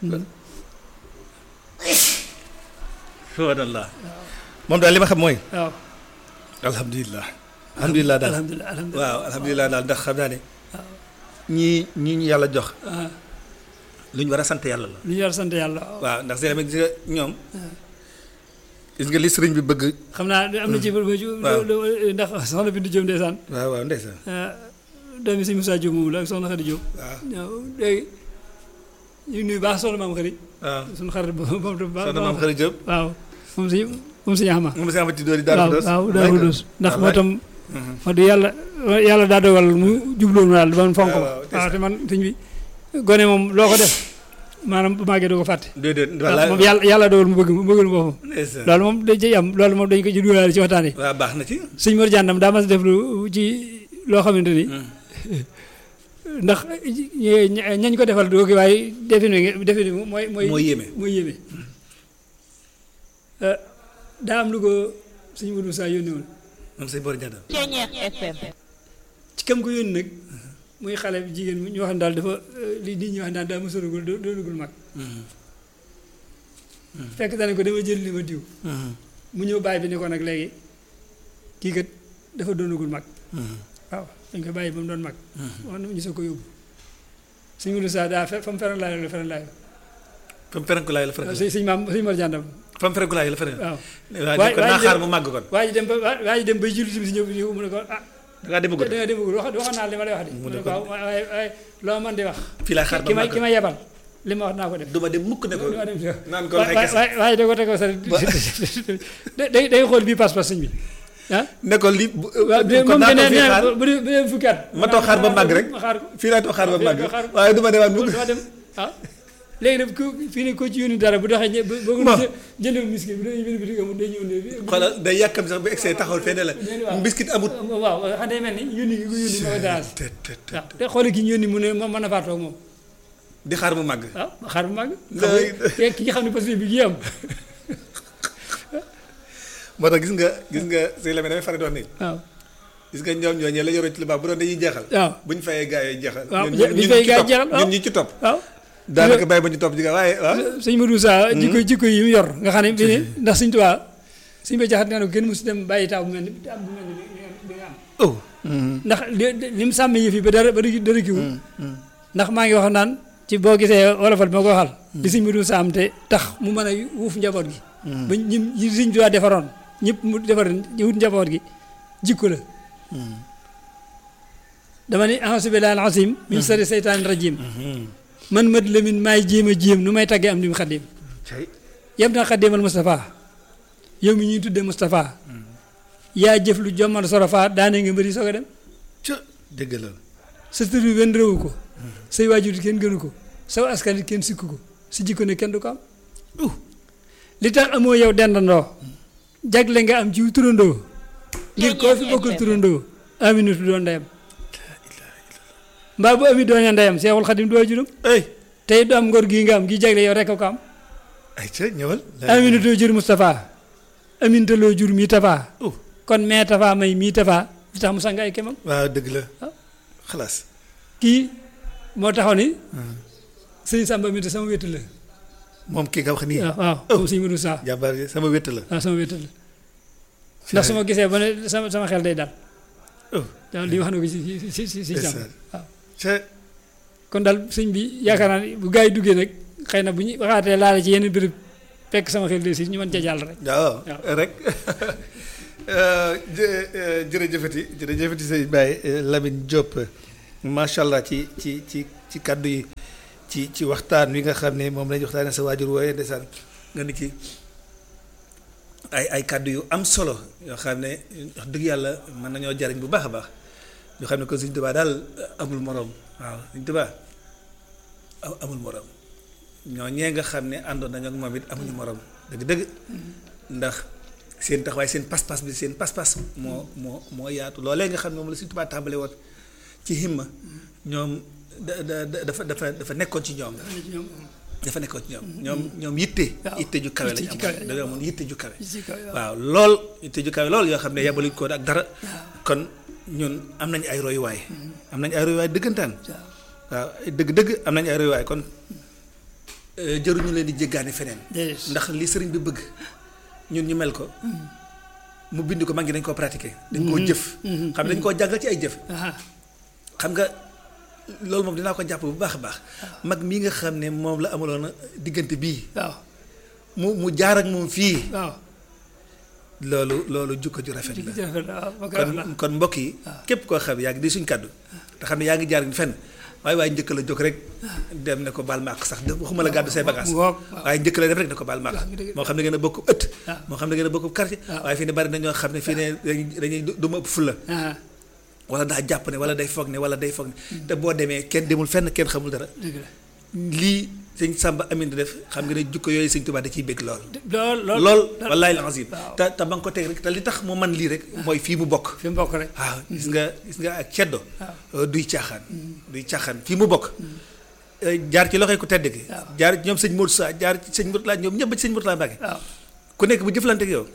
subhanallah moom daal li ma xam mooy waaw alhamdulilah alhamdulilah daal alhamdulilah alhamdulilah waaw alhamdulilah daal ndax xam naa ne ñii ñii ñu yàlla jox ah lu ñu war a sant yàlla la lu ñu war a sant yàlla waaw waaw ndax seen gis nga ñoom gis nga li sëriñ bi bëgg xam naa am na ci waaw. ndax soxna Bintu Diop ndeysaan waaw waaw ndeysaan doomi sëñ Moussa Diop moomu la ak soxna Khady Diop waaw waaw léegi ñu ngi nuyu baax soxna maam Khady waaw suñu xarit boobu boobu baax soxna maam xarit Diop waaw moom si moom si ñaxama moom si amati doori daal waaw dos waaw Daaru Xudoos ndax moo tam wax dëgg yàlla yàlla daa dogal mu jubloon ma daal man fonk ma waaw, waaw, waaw te man sëñ bi gone moom loo ko def maanaam bu màggee doo ko fàtte déedéet waaw moom yàlla yàlla dogal mu bëgg mu bëggal boppam ndeysaan loolu moom dañ ciy am loolu moom dañ ko ci dugalaale ci waxtaan yi waaw baax na ci sëñ Mor Jàndam daa mas def lu ci loo xamante ni ndax ña- ñañ ko defal doo ko waaye defin wi nga- defin wi mooy mooy Mooy yéeme. mooy yéeme Euh, daa am lu ko sëñ Modou Moussa yónni woon moom sëñ Bor Diatta Ceñeex FM. ci kam ko yónni nag muy xale bi jigéen ñu wax ne daal dafa euh, li nit ñi wax naan daa mësoragul doo doonagul mag fekk dane ko dama jël li ma diw mu ñëw bàyyi bi ni ko nag léegi kii kat dafa doonagul mag waaw dañ koy bàyyi ba mu doon mag wax na ñu soog ko yóbbu sëñ Modou Moussa daa fe fa mu feran laay la feran laay fa mu ferenku laay la ferenku sëñ sëñ maam sëñ Mor Jàndam fa mu ferenku laay la ferenku waaw waaw waay- ne ko naa waay xaar dem- mu màgg kon waa ji dem ba waa ji dem bay julli si ñëw ñëw mu ne ko ah da ngaa demagul da nga demagul wax waxoon naa li ma lay wax de mu ne ko waaw waaye waaye loo man di wax fii laa xaar ba ki ma màgg ki ma yebal li ma wax naa ko def du ma dem mukk ne ko li ma dem si naan ko waxee kese waaye waaye da ko teg ko sa day day xool bii pas-pas sëñ bi ah ne ko li bu waaw de kon moom naa de ko nee fii nee xaar bu dee bu dee fukki at ma toog xaar ba màgg rek ma xaar ko fii laa toog xaar ba fii laa màgg toog xaar- waaye du ma demaat mukk dama dem ah léegi nag ku fii ne ko ci yónni dara bu doxee ñe bu bëgg Bon. jënd miskin bu dee bind bi amul day ñëw ne xoolal day yàkkam sax bu egsee taxawal fee ne la waaw. mbiskit amut waaw xam day mel ni yónni gi ko yónni moo ko dérange te te te waaw te xoole ki ñu yónni mu ne moom mën na faa toog moom di xaar mu màgg waaw xaar bu màgg Lay- xam nga ki nga xam ne parce que bi gi am moo tax gis nga gis nga sëñ Lamine damay faral di wax ni waaw gis nga ñoom ñooñee la yoroo ci lu baax bu doon dañuy jeexal waaw buñ fayee gaa yi jeexal waaw ñun- bu ñu ñun fayee ci gaa yi topp, jeexal, waaw. ñun ñi ci topp waaw daanaka bàyyi ba ñu topp ji nga waaye waaw sëñ Modou Sa jikko jikko yi mu yor nga xam ne bi ne ndax sëñ Tuubaa sëñ ba jaxat nee na ko kenn mosu dem bàyyi taw bu mel ni am bu mel ni bi nga bi nga am oh ndax li li mu sàmm yëf yi ba dara ba dara dara kiwul ndax maa ngi wax naan ci boo gisee wolofal bi ma ko waxal li sëñ Modou Sa am te tax mu mën a wuuf njaboot gi ba ñi ñi sëñ Tuubaa defaroon ñëpp mu defar wut njaboot gi jikko la dama ni a'uuzu billaahi al-aziim min sharri seytaani rajiim man mat lamin maay jéem a jéem nu may taggee am di mu xaddim cay yem na xaddimal Moustapha yow mi ñuy tuddee Moustapha yaa jëf lu jommal sorofa daane nga mbëri soog a dem ca dëgg la sa tur bi benn réewu ko say waajur kenn gënu ko saw askan it kenn sikku ko si jikko ne kenn du ko am uh li tax amoo yow dendandoo jagle nga am ci turandoo ngir koo fi bokkul turandoo aminatu doon ndeyam mbaa bu ami doone ndeyam seexul xadim du waajuram ay tey du am ngor gii nga am gi jagle yow rek a ko am ay ca ñëwal aminatu jur Moustapha amintaloo jur mii tafa oh kon mee tafa may mii tafa li tax mu sang ay kemam waaw dëgg la Ah. xalaas kii moo taxaw ni sëñ Samba mi de sama wétt la moom kii nga wax nii waaw waaw Oh. moom sëñ Modou Sa jàmbaar ji sama wétt la waaw sama wétt la ndax su ma gisee ba ne sama sama xel day dal oh waaw li wax na ko ci ci ci ci ci Samba Ndeysaan. waaw ca kon daal sëñ bi yaakaar naa ni bu gaa yi duggee nag xëy na bu ñu waxaatee laale ci yenn béréb fekk sama xel de si ñu mën ca jàll rek waaw waaw. rek jë jërëjëfati jërëjëfati sëñ Baye Lamine Diop macha allah ci ci ci ci kàddu yi ci ci waxtaan wi nga xam ne moom lañu waxtaanee sa waajur wooye ndeysaan nga ni ci ay ay kàddu yu am solo yoo xam ne wax dëgg yàlla mën nañoo jariñ bu baax a baax ñu xam ne ko Sëñ Tuubaa daal amul moroom waaw Sëñ Tuubaa a- amul moroom ñoo ñee nga xam ne àndoon nañu ak moom it amuñu moroom dëgg-dëgg ndax seen taxawaay seen pas-pas bi seen pas-pas moo moo moo yaatu loolee nga xam ne moom la Sëñ Tuubaa tàmbale woon ci himma ñoom da da da- dafa dafa dafa nekkoon ci ñoom dafa nekkoon ci ñoom ñoom ñoom yitte waaw. yitte ju kawe Yitte lañu ju kawe amoon dañoo amoon yitte ju kawe ci kaw waaw. waaw lool yitte ju kawe lool yoo xam ne yabaluñ ko ak dara kon ñun am nañu ay royuwaay am nañu ay royuwaay dëggantaan waaw dëgg-dëgg am nañu ay royuwaay kon euh, jëruñu leen di jéggaani feneen déedéet ndax li sëriñ bi bëgg ñun ñu mel ko mu bind ko mag ñi dañ koo pratiquer dañ koo jëf xam dañ koo jàngal ci ay jëf ah xam nga loolu moom dinaa ko jàpp bu baax a baax mag mii nga xam ne moom la amaloon diggante bii waaw mu mu jaar ak moom fii waaw loolu loolu jukko ju rafet la jërëjëf waaw ma koy wax kon la kon mbokk yi képp koo xam yaa ngi di suñ kàddu te xam ne yaa ngi jaar fenn waaye waaye njëkk la jóg rek dem ne ko baal ma ak sax de waxuma la gàddu say bagage mu ngoog waaw. waaye njëkk la dem rek ne ko baal ma ak waaw, dëgg la. moo xam ne ngeen a bokk ëtt waaw. moo xam ne ngeen a bokk quartier waaw. waaye fii ne bari na ñoo xam ne fii ne dañuy dañuy du ma ëpp fulla ah wala daa jàpp ne wala day foog ne wala day foog ne te boo demee kenn demul fenn kenn xamul dara dëgg la lii sëñ Samba Amin di def xam nga ne jukko yooyu sëñ Tuubaa da ciy bëgg lool lool lool lool wallaay lazim waaw. te te ba nga ko teg rek te li tax mu man lii rek mooy fii mu bokk fi mu bokk rek waaw gis nga gis nga ak ceddo duy caaxaan duy caaxaan fii mu bokk eh, jaar ci loxoy ku tedd gi waaw. jaar ci ñoom sëñ Modou Sa jaar ci sëñ Mourtala ñoom ñëpp ba ci sëñ Mourtala Mbacke waaw ku nekk bu jëflante ak yow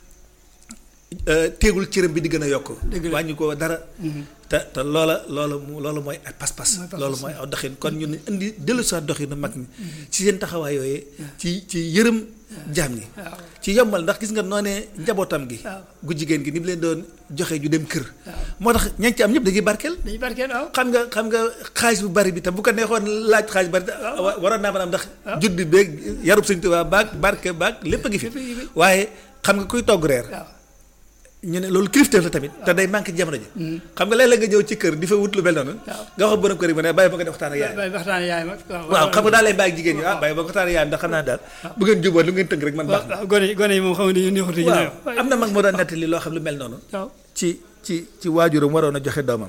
eh, téegul cëram bi di gën a yokk Dëgg la. wàññi ko dara te te loola loolu mu loolu mooy ay pas-pas Mooy pas-pas. loolu mooy aw doxin kon ñun indi dellu sa doxinu mag ñi ci seen taxawaay yooyee ci ci yërëm jaam ñi waaw ci yombal ndax gis nga noonee njabootam gi waaw. gu jigéen gi ni mu leen doon joxe ju dem kër moo tax ñañ ci am ñëpp dañuy barkeel dañuy barkeel waaw xam nga xam nga xaalis bu bari bi tam bu ko neexoon laaj xaalis bari wa- waroon naa mën a am ndax judd bi beeg yarub sëñ Tuubaa baag barke baag lépp a ngi fi Lépp a ngi fi. waaye xam nga kuy togg reer waaw ñu ne loolu kilifteef la tamit te day manqué jamono ji xam nga léeg-léeg nga ñëw ci kër di fa wut lu mel noonu Waaw. nga wax borom kër yi ma ne bàyyi ba nga def waxtaan ak yaay bay waxtaan yaay mag waaw xam nga daal lay bàyyi jigéen ñi ah bàyyi ba nga waxtaan ak yaay ndax xam naa daal bu ngeen jubóo lu ngeen tënk rek man baax na waaw gone yi gone yi moom xam nga dañu neexutu ñu ne waaw am na mag moo doon nettali loo xam lu mel noonu waaw ci ci ci waajuram waroon a joxe doomam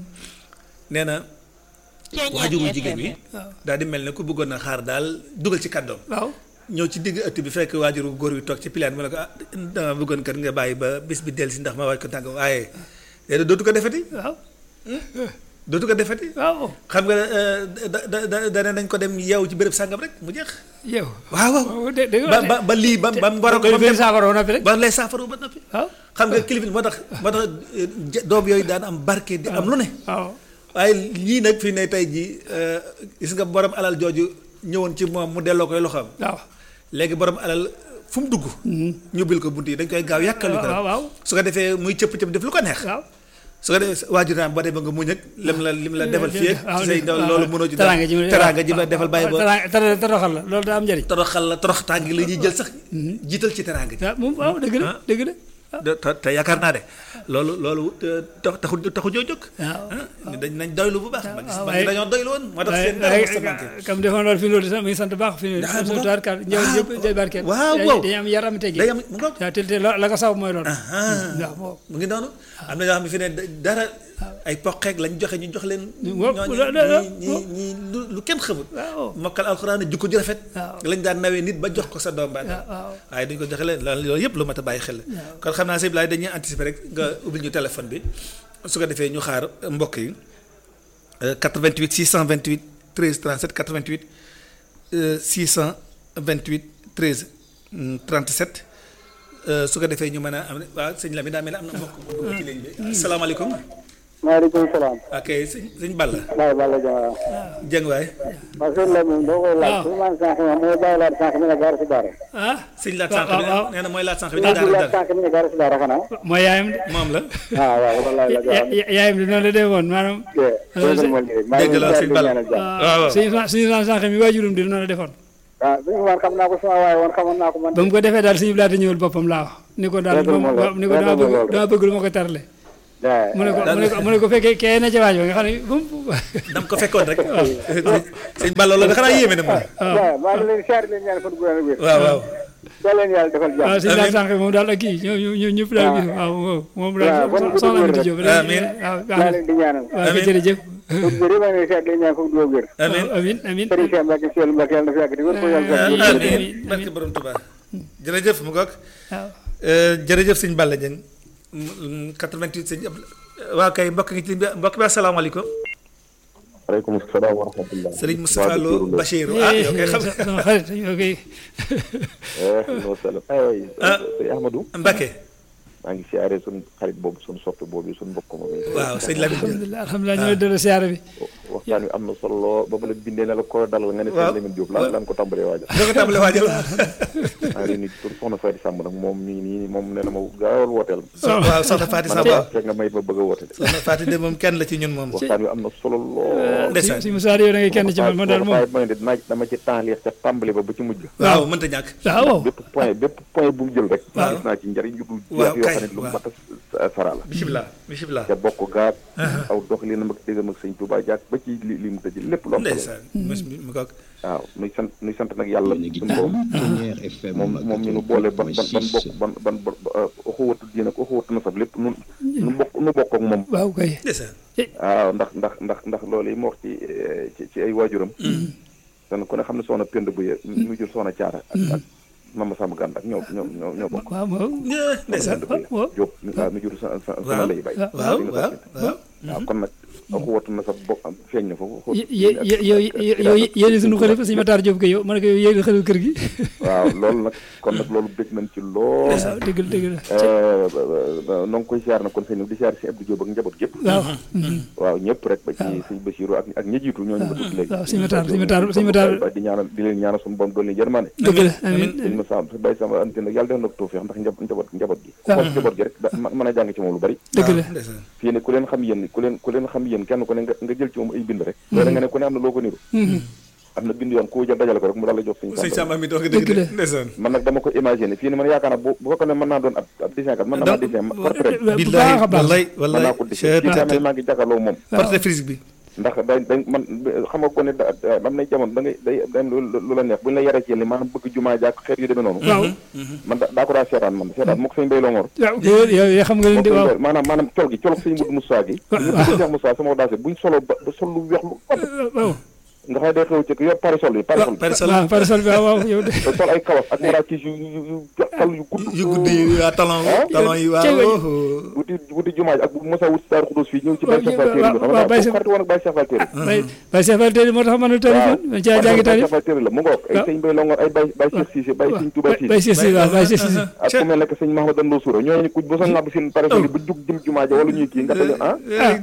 nee na waajuru jigéen wi waaw daal di mel ne ku bëggoon a xaar daal dugal ci kàddoom waaw ñëw ci digg ëtt bi fekk waajuru góor wi toog ci pilaan mu ne ko ah dama bëggoon kat nga bàyyi ba bis bi dellu si ndax ma waaj ko tànk waaye léegi dootu ko defeti waaw dootu ko defeti waaw xam nga eh, da da da da nañ ko dem yeew ci béréb sàngam rek mu jeex yow waaw waaw waaw dé dégg ba ba ba lii ba ba mu war a ko ko ba mu dem saafara woon na fi rek ba lay saafaru ba noppi waaw xam nga kilifa moo tax moo tax eh, ja- doom yooyu daan am barke di am lu ne waaw waaye lii nag fii ne tey jii eh, gis nga borom alal jooju ñëwoon ci moom mu delloo koy loxoom waaw léegi borom alal fu mu dugg. ñu bil ko bunt yi dañ koy gaaw yàkkalu ko waaw waaw su ko defee muy cëpp cëpp def lu ko neex. waaw su ko defee waajur naa ba dee ba nga muñ ak lim la lim la defal fii ak waaw ci say ndaw loolu mënoo ci teraanga ji teraanga ji la defal bàyyi ba teraanga tera- toroxal la loolu daa am njëriñ toroxal la torox tàngi la ñuy jël sax jiital ci teraanga ji. waaw moom waaw dëgg la dëgg la de- te te yaakaar naa de loolu loolu te- tax taxu taxu joo jóg. waaw ah dañ nañ doylu bu baax. ma gis waaw, ma waaye- dañoo doylu woon moo tax waaye seen dara mos a manqué. waaye comme defoon loolu fi loolu sax muy sant baax fi ne Ah, mu su ngoog. tubaarkaal ñëw Ah, yëpp day barkeel waaw, dañuy- waaw. dañuy am yaram tegi day am mu ngoog. waaw te te lo- la ko saw mooy loolu ah waaw moom mu ngi noonu am na ñoo xam ne fi ne dara ay poqeeg lañ joxe ñu jox leen. Waaw, ñooñu la- la- la- ñi ñi ñi lu lu kenn xamul. waaw mokkal alxuraan jukko ju rafet. waaw. lañ daan nawee nit ba jox ko sa doom baat. waaw waaw waaye duñ ko joxe leen loolu loolu yëpp lu mat a bàyyi xel la. kon xam naa sëñ Blaye dañuy anticiper rek nga ubbil ñu téléphone bi su ko defee ñu xaar mbokk yi euh, 88 628 13 37 88 euh, 628 13 mm, 37 euh, su ko defee ñu mën a am waaw sëñ Lamine daa mel ne am na mbokk bu dugg ci ligne bi. asalaamaaleykum. maaleykum salaam. ok sëñ sëñ Balla. Baye Balla Dia. Jeng waay. waaw sëñ Lamine boo koy laaj. waaw. su ma sànq ma mooy bàyyi laat sànq mi ne gaar si daara. ah sëñ laat waaw, sànq bi waaw. nee na mooy laat sànq bi su ma dara laat dara sànq mi ne gaar si daara xanaa. mooy yaayam de moom la. ah waaw wallaay la Ya- ya- yaayam de noonu la defoon maanaam dégg nga ma lii rek. maa ngi dégg la leen sëñ di Balla. ñaanal jàmm. waaw waaw. suñu suñu sànq mi waajurum di noonu la defoon ah suñu man xam naa ko sama waaye woon xamoon naa ko man. ba mu ko defee daal suñu laata ñëwal boppam laa wax ni ko daal Dëgg la moom moom la. ni ko Dëgg dama la bëgg loolu. dama bëgg lu ma ko tarle waaw mu ne ko mu ne ko mu ne ko fekkee kee na ca waaj ba nga xam ne bu mu dam ko fekkoon rek sëñ Balla loolu da xanaa yéeme na moom waaw maa ngi leen di siyaare leen ñaan fan gu wér ak wér. waaw waaw yal leen yàlla defal waaw jàmm. suñu laata sànq moom daal ak kii ñoom ñoom ñëpp daal gis waaw waaw moom daal waaw, bon gudd soxna wér Amady rek. Diop Amiin. waaw baax maa na leen di ñaanal. waaw kay Amiin. jërëjëf fan gu wér maa ngi leen di siyaare leen ñaan fan gu wér. amiin amiin amiin Serigne Cheikh Mbacke Seydou Mbacke yàlla na fi yàgg di wér ko yàlla defal Amiin. wér. amiin barke borom Tuubaa jërëjëf mu goog waaw jërëjëf sëñ Balla Dieng 88 sëñ Abdou waaw kay mbokk ngi ci ligne bi mbokk bi asalaamaaleykum waaleykum salaam wa rahmatulah. Serigne Moustapha Lo Bachir ah yow kay xam sama xarit yow kay salaam aywa Ah. sëñ Ahmadou. Mbacke maa ngi siyaare suñ xarit boobu suñ soppe boobu suñ mbokk moom yi. waaw sëñ Lamine Diop alhamdulilah alhamdulilah ñoo delloo siyaare bi waxtaan wi am na solo lool ba ma la bindee ne la ko dalal nga ne Waaw. sëñ Lamine Diop lan lan ko tàmbalee waajal. doo ko tàmbale waajal maa ngi leen di tur soxna Faye Samb nag moom mii nii moom nee na ma gaawal wooteel. so waaw soxna Fatou ma ne Samba ko fekk nga may ma bëgg a woote de. soxna Fatou de moom kenn la ci ñun moom waxtaan wi am na solo lool. ndeysaan si Moussa yow da ngay kenn ci man man daal moom Faye mooy de dinaa dama ci tànleex ca tàmbali ba ba ci mujj. waaw mënta ñàkk waaw bépp point bépp point bu mu jël rek. Waaw. gis naa ci njariñ yu dul Waaw, jeex yoo kay, xam ne lu waaw. mat a sara la. bisimilah bisimilah ca bokk gaag aw doxalinam ak déggam ak sëñ Touba jaag ba ci li li mu tëj lépp lu am solo ndeysaan mos mi mu goog waaw nuy sant nuy sant nag yàlla Yéen a ngi suñu borom Première FM moom moom ñu nu boole ban ban ban bokk ban ban oxuwatu diine ak oxuwatu nasab lépp nu nu bokk nu bokk ak moom waaw kay ndeysaan waaw ndax ndax ndax ndax loolu yi mu wax ci eh, ci ci ay waajuram dan ku ne xam ne soxna Penda Buye mu jur soxna Caara ak ak Mama Samba Gànd ak ñoo ñoo ñoo ñoo bokk waaw waaw ndeysaan Penda Buye waaw. Jóob waaw mu jur sa sa waaw sama lay bay waaw waaw waaw waaw kon nag oxuwatu nasab bokk feeñ na foofu yow yow yow yéen suñu xalifa sëñ Matar Diop ko yow ma ne ko yow yéen xalifa kër gi waaw loolu nag kon nag loolu bëgg nañ ci lool waaw dëgg la dëgg la noo ngi koy siyaar nag kon sëñ bi di siyaar si Abdou Diop ak njaboot gépp waaw waaw ñëpp rek ba ci sëñ Bachirou ak ak ñi jiitu ñooñu ba tudd léegi waaw sëñ Matar sëñ Matar sëñ Matar di ñaanal di leen ñaanal suñu borom doon leen yërmande dëgg la amiin sëñ ma sam sa bay sama ante nag yàlla def na ko tawfeex ndax njab njaboot njaboot gi waaw. xool njaboot gi rek da ma- mën a jàng ci moom lu bari dëgg la ndeysaan fii ne ku leen xam yéen ku leen ku leen xam yéen kenn ku ne nga nga jël ci moom ay bind rek loolu nga ne ku ne am na loo ko niru am na bind yoon ku jël dajale ko rek mu daal la jox sëñ sëñ Samba Samba mi doog Dëgg dëgg de la. ndeysaan man nag dama ko imaginer fii ne man yaakaar naa bu bu fekkoon ne mën naa doon ab ab dessin kat mën na maa dessin portrait bu billahi baax a baax wallahi mën wallahi naa ko dessin fii tamit maa ngi jàkkaarloo moom portrait physique bi ndax day day man xam nga ko ne da da- am na jamono da ngay day day am lu lu la neex bu ñu la yaree ci yéen maanaam bëgg jumaa jaak xeet yu demee noonu waaw man da daa ko daa seetaan man seetaan moo ko sëñ Bay Longoor waaw yow yow yow xam nga leen moo di ko waaw sëñ Bay- maanaam maanaam col gi colog sëñ Mudu Moussa gi ñu bëgg Cheikh Moussa sama daase buñ solo ba ba sol lu weex lu ëpp waaw nga xam ne day xew ci yor parasol yi parasol yi parasol waaw parasol bi waaw waaw yow de te sol ay kawas ak marakis yu yu yu kal yu gudd yu guddi yi waa talon talon yi Cey waay. waaw wuti wuti jumaa ji ak bu Moussa wuti Daaru Xudus fii ñëw ci Waaw, Baye Cheikh Fall waaw, Téeri bi waaw, Baye xam Cheikh- nga xarit woon ak Baye Cheikh Fall Téeri bay bay Cheikh Fall tey moo tax ma ne tarif ma caa jàngi tarif Baye Cheikh la mu ngoog ay waaw. sëñ Bay Longoor ay Baye Baye Cheikh Cissé Baye Sëñ Touba Cissé bay Cheikh Cissé waaw bay Cheikh Cissé ak ku mel ne que sëñ Mahamadou Ndoo Soura ñooñu ku ba sa ngàbb seen parasol yi ba jug jëm jumaa ja wala ñuy kii nga tëdd ah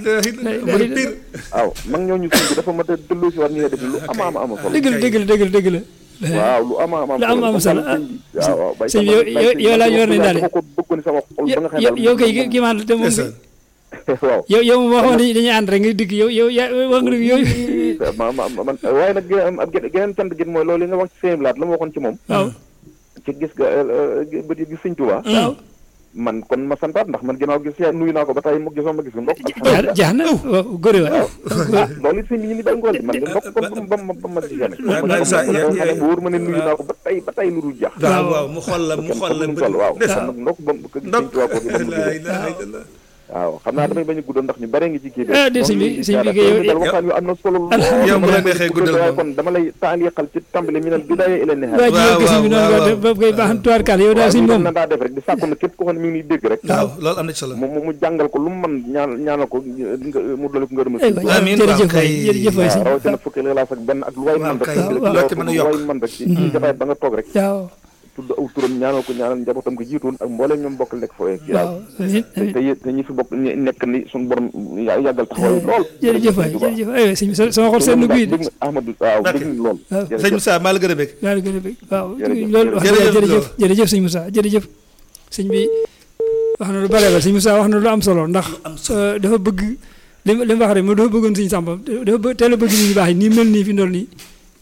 mooy pire waaw mag ñooñu sëñ bi dafa mat a delloo si waat ñu ne def lu ama ama ama solo dëgg la dëgg la dëgg la dëgg la waaw lu ama ama lu am am solo ah. waaw waaw Baye sëñ bi Samba- yow- Baye yow- Sëñ yow laa ñu war nañ Samba daal dama ko bëggoon sama xol ba nga xam ne yow daal yow kay moom- ki man te moom ndeysaan waaw yow yow moom waxoon dañuy dañuy ànd rek nga dikk yow yow yaa wax nga dëgg yooyu ma ma ma man waaye nag geneen am geneen cant gi mooy loolu yi nga wax ci sëñ Blaat la ma waxoon ci moom waaw ci gis ga bët yi gis sëñ Tuubaa waaw man kon ma santaat ndax man ginnaaw gis yaa nuyu naa ko ba tey mu gisoo ma gis ko ndokk jaar jaar na waaw góore waay loolu it sëñ bi ñu ni day ngoon man de ndokk kon ba ma ba ma gisee ne waaw waaw saa ya- ya- wóor ma ne nuyu naa ko ba tey ba tey lu dul jax waaw waaw mu xool la mu kenn xool la xamul toll waaw ndeysaan kon nag ndokk ba ko gis ndok sëñ Tuubaa ko ba mu la gisee ilaha illallah waaw xam naa damay bañ a guddal ndax ñu bare ngi ci kii ah déet sëñ bi sëñ bi kay yow dal waxtaan wi am na solo lool yow bu la neexee guddal waaye moom. kon dama lay taaliqal ci tàmbali mi nal bidaaya ila nihaaya waa ji yow waaw, gis bi noonu waaw, nga ba koy baax tuwaar kaal yow daal waaw sëñ lii moom na daa def rek di sàkku na képp ko xam ne mi ngi dégg rek waaw loolu am na ci solo mu mu jàngal ko lu mu mën ñaan ñaanal ko nga mu dolli ko ngërëmal ay sëñ waay Amiin, jërëjëf waaw, waay kay. jërëjëf waay sëñ waaw rawatina fukki laas ak benn ak lu waay waaw, mën rek kay. ci Waaw, loo ci mën a lu yokk. waay mën rek ci ci jotaay ba nga toog rek waaw tudd aw turam ñaanal ko ñaanal njabootam ko jiitoon ak mbooleem ñoom bokk nekk fooyee ci waaw amiin te amiin te yé- te ñi fi bokk ñi nekk ni suñu borom ya- yàggal taxawaay lool jërëjëf waay jërëjëf ay waay sëñ bi sama xol seen guy de dégg nga Ahmadou waaw dégg nga lool waaw. sëñ Moussa maa la gën a bëgg daal di gën a bëgg waaw Jërëjëf, loolu wax dëgg jërëjëf jërëjëf Lo. jërëjëf sëñ Moussa jërëjëf sëñ bi wax na lu bare ba sëñ Moussa wax na lu am solo ndax am solo. euh, dafa bëgg li ma li ma wax rek moom dafa bëggoon sëñ Samba dafa bëgg teel a bëgg nit ñu baax yi nii mel nii fi ndool nii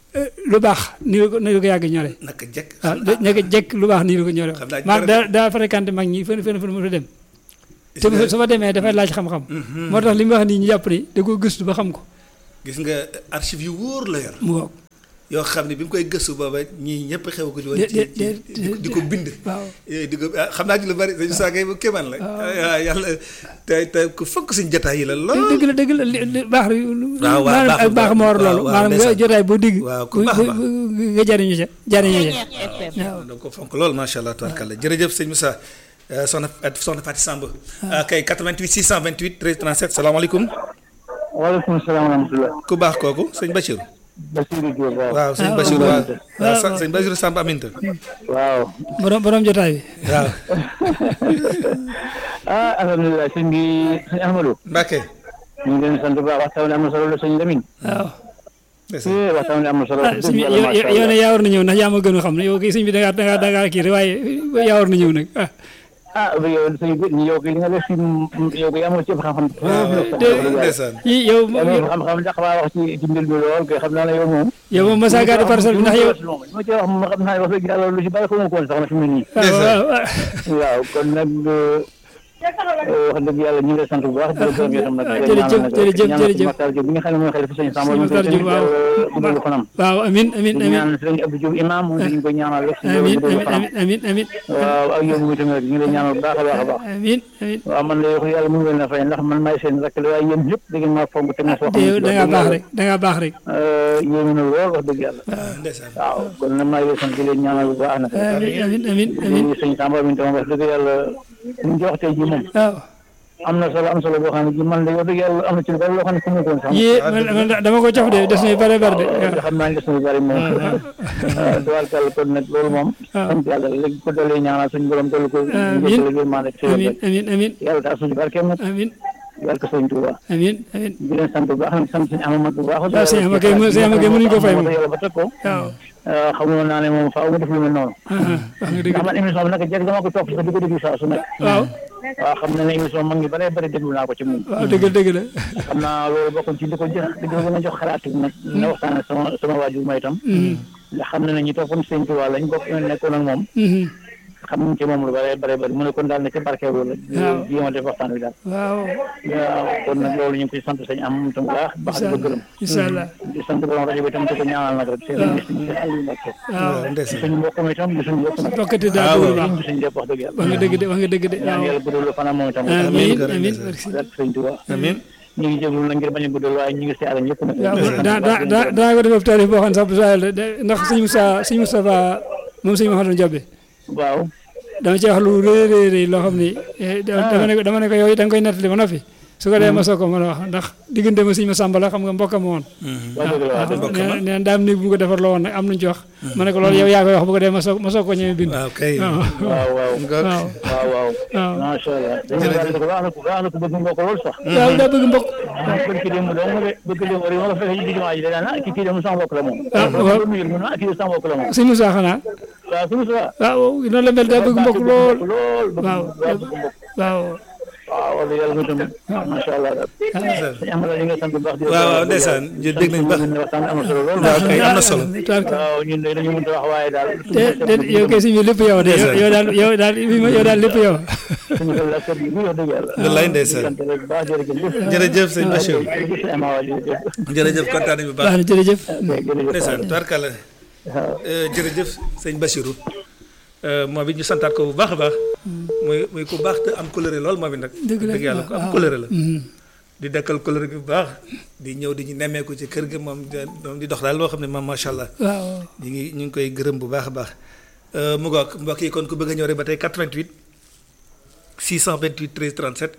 eh, lu baax nii la ko nii la ko yàgg ñore naka jekk waaw nekk jekk lu baax nii la ko ñore xam naa maa dara- daa daa fréquenté mag ñi fën fën fën mu fa dem te bu- su fa demee dafay laaj xam-xam moo tax li mu wax nii ñu jàpp ni da ko gëstu ba xam ko gis nga archive yu wóor la yor mu ngoog yoo xam ne bi mu koy gëstu booba ñii ñëpp xew ko ci woon De- ci de- ci de- di ko- di ko bind waaw Eh, di ko ah, xam naa ci lu bari dañu saa kay bu kéemaan la waaw yàlla te te ku fonk suñu jotaay yi la lool dëgg la dëgg la li li baax la waaw, maanaam baax ak baax moo war waaw, loolu waaw, maanaam nga ndeysaan. jotaay boo digg Waaw, ku bu- baax bu- baax. bu- nga jariñu ca jariñu ca waaw donc fonk lool macha allah tubarkalla jërëjëf sëñ Moussa euh, soxna soxna Fatou Samb ah kay 88 628 13 37 salaamaaleykum waaleykum salaam wa rahmatulah. ku baax kooku sëñ Bachir Bassirou Diop waaw. waaw sëñ Ah, Bachir waaw, waaw waaw. waaw sa- sëñ Bachir Samb Aminta waaw. borom borom jotaay bi waaw ah alhamdulilah sëñ bi sëñ Ahmadou. Mbacke ñu ngi leen di sant bu baax waxtaan wi am na solo la sëñ Lamine. waaw ndeysaan. eh waxtaan wi am na solo. ah sëñ bi yow yow- yow ne yaa war na ñëw ndax yaa ma gën a xam ne yow kay sëñ bi da ngaa da ngaa da ngaa kii rek waaye yaa war na ñëw nag ah ah yow sëñ bi yow kay li nga def fi yow kay amoo ci xam-xam. ndeysaan yii yow amoo xam-xam ndax maa wax ci ci mbir mi lool kay xam naa ne yow moom. yow moom Massa Gade parcelle bi ndax yow li ma ci wax moom xam naa ne wax dëgg yàlla lu ci bari xamu ko woon sax na fi mu ne nii. waaw waaw waaw waaw kon nag wax dëgg yàlla ñu ngi lay sant bu baax. di la gërëm yow tam nag. jërëjëf jërëjëf jërëjëf Makhtar Diop bi nga xam ne mooy xalifa sëñ Samba. Sëñ Makhtar Diop waaw. guddal fanam. waaw amin amin di amin ñaan sëñ Abdou Diop imam moom dañu ko ñaanal rek. amin guddal fanam. amin amin amin waaw ak yow mi tamit ñu ngi lay ñaanal bu baax a baax a baax. amin amin waaw man de wax yàlla mu ngi leen a fay ndax man maay seen rakk la waaye yéen ñëpp da ngeen maa fonk te ma soo te yow da ngaa baax rek da ngaa baax rek yéen na lool wax dëgg yàlla. ndeysaan waaw kon nag maa ngi lay sant di leen ñaanal bu baax nag. amin amin amin amin di sëñ Samba mi tam wax dëgg yàlla ñu jox tey ji moom waaw am na solo am solo boo xam ne ji man de wax dëgg yàlla am na ci lu bari loo xam ne fu mu ko woon sax. yii man man dama ko cof de des na yu bare bare de waaw xam naa ne des na lu bari moom. duwal kàll kon nag loolu moom. sant yàlla léegi ko dalee ñaanal suñu borom dolli ko. Amiin. njëkkale gi maa nekk ci amin yàlla. amin amin yàlla tax suñu barkeem nag. amin barke sëñ Tuuba. amin amin di leen sant bu baax nag sant suñu amamat bu baax. waaw sëñ Amady Gueye sëñ Amady Gueye mënuñu ko fay moom. yàlla ba teg ko. waaw xamoon naa ne moom faaw mu def lu mel noonu. ah ah wax nga dëgg ndax man émission bi nag jekk dama ko topp sax di ko déglu saa su nekk. waaw waaw xam na ne émission mag ngi bare bare déglu naa ko ci moom. waaw dëgg la dëgg la xam naa loolu bokkoon ci di ko jox di ko gën a jox xalaat yi nag. na waxtaan ak sama sama waajur ma itam. ndax xam na ne ñi toppoon sëñ Tuubaa lañ bokk nekkoon ak moom. xam nañ ci moom lu bare bare bare mu ne kon daal ne ci barkeelu la. waaw jéem a def waxtaan wi daal. waaw waaw kon nag loolu ñu ngi koy sant sëñ am tam bu baax baax di ko gërëm. incha allah di sant borom rajo bi itam di ko ñaanal nag rek. seen seen Aliou Mbacke. waaw ndeysaan suñu mbokk mi itam di suñu mbokk nag. bokkati daa dugg lu baax di suñu lépp wax dëgg yàlla. wax nga dëgg de wax nga dëgg de ñaan waaw yàlla guddal fanam moom itam. amin gërëm amin ndeysaan. rek sëñ Tuubaa. amiin ñu ngi jéglu na ngir bañ a guddal waaye ñu ngi siyaare ñëpp nag. waaw daa daa daa daa ko def taarif boo xam ne sax bu saa yàlla de ndax sëñ Moussa sëñ Moustapha moom sëñ Mouhamadou Diobé waaw. dama ci wax lu rëy rëy rëy loo xam ni eh, da- dama ne ko dama ne ko yow da nga koy nettali ba noppi su ko dee ma soog ko mën a wax ndax diggante ma sëñ ma sàmba la xam nga mbokkam woon waa dëgg la waa dëgg nee na nee na daam néeg bu mu ko defar loo woon nag am nañu ci wax ma ne ko loolu yow yaa koy wax bu ko dee ma soog ma soog ko ñëwee bind waaw kay waaw waaw waaw. nga waaw waaw waaw. waaw macha allah. dañu daal di ko baax na ko baax na ko bëgg nga ko lool sax. waaw daa bëgg mbokk bëgg ki dem dong de bëgg dem wala wala fekk ci jumaa ji da na ki kii dem sama mbokk la moom. Ah, waaw. mu mu ah kii sama mbokk la moom. sëñ Moussa xanaa waaw suñu sa. waaw noonu la mel daa bëgg mbokk lool lool bëgg waaw waaw bëgg mbokk. waaw waaw wala yàlla mu tamit. macha allah daal. sëñ Amady ñu ngi sant bu baax. di la waaw waaw gërëm. ndeysaan jë dégg nañ baax sant nañu waxtaan am na solo lool. waaw kay am na solo tubaarkalla. waaw ñun de dañu mënut a wax waaye daal. te te yow kay sëñ bi lépp yow de yow yow daal yow daal yow daal lépp yow suñu xel ak kër gi wax dëgg yàlla. wallaay ndeysaan. di sant rek bu baax jërëjëf. jërëjëf sëñ Bachir jërëjëf sëñ Amady jërëjëf. jërëjëf kontaan nañu bu baax baax na jërëjëf jërëjëf. ndeysaan tubaarkalla waaw. jërëjëf sëñ Bachirou moom it ñu santaat ko bu baax a baax muy muy ku baax te am coloré lool moom it nag Dëgg la, dëgg yàlla ku am waaw. coloré la Mhm. di dekkal coloré bi bu baax di ñëw di ñu nemmeeku ci kër gi moom di moom di dox daal loo xam ne moom macha allah waaw ñu ngi ñu ngi koy gërëm bu baax a baax mu ngoog mbokk yi kon ku bëgg a ñëw rek ba tey 88 628 13 37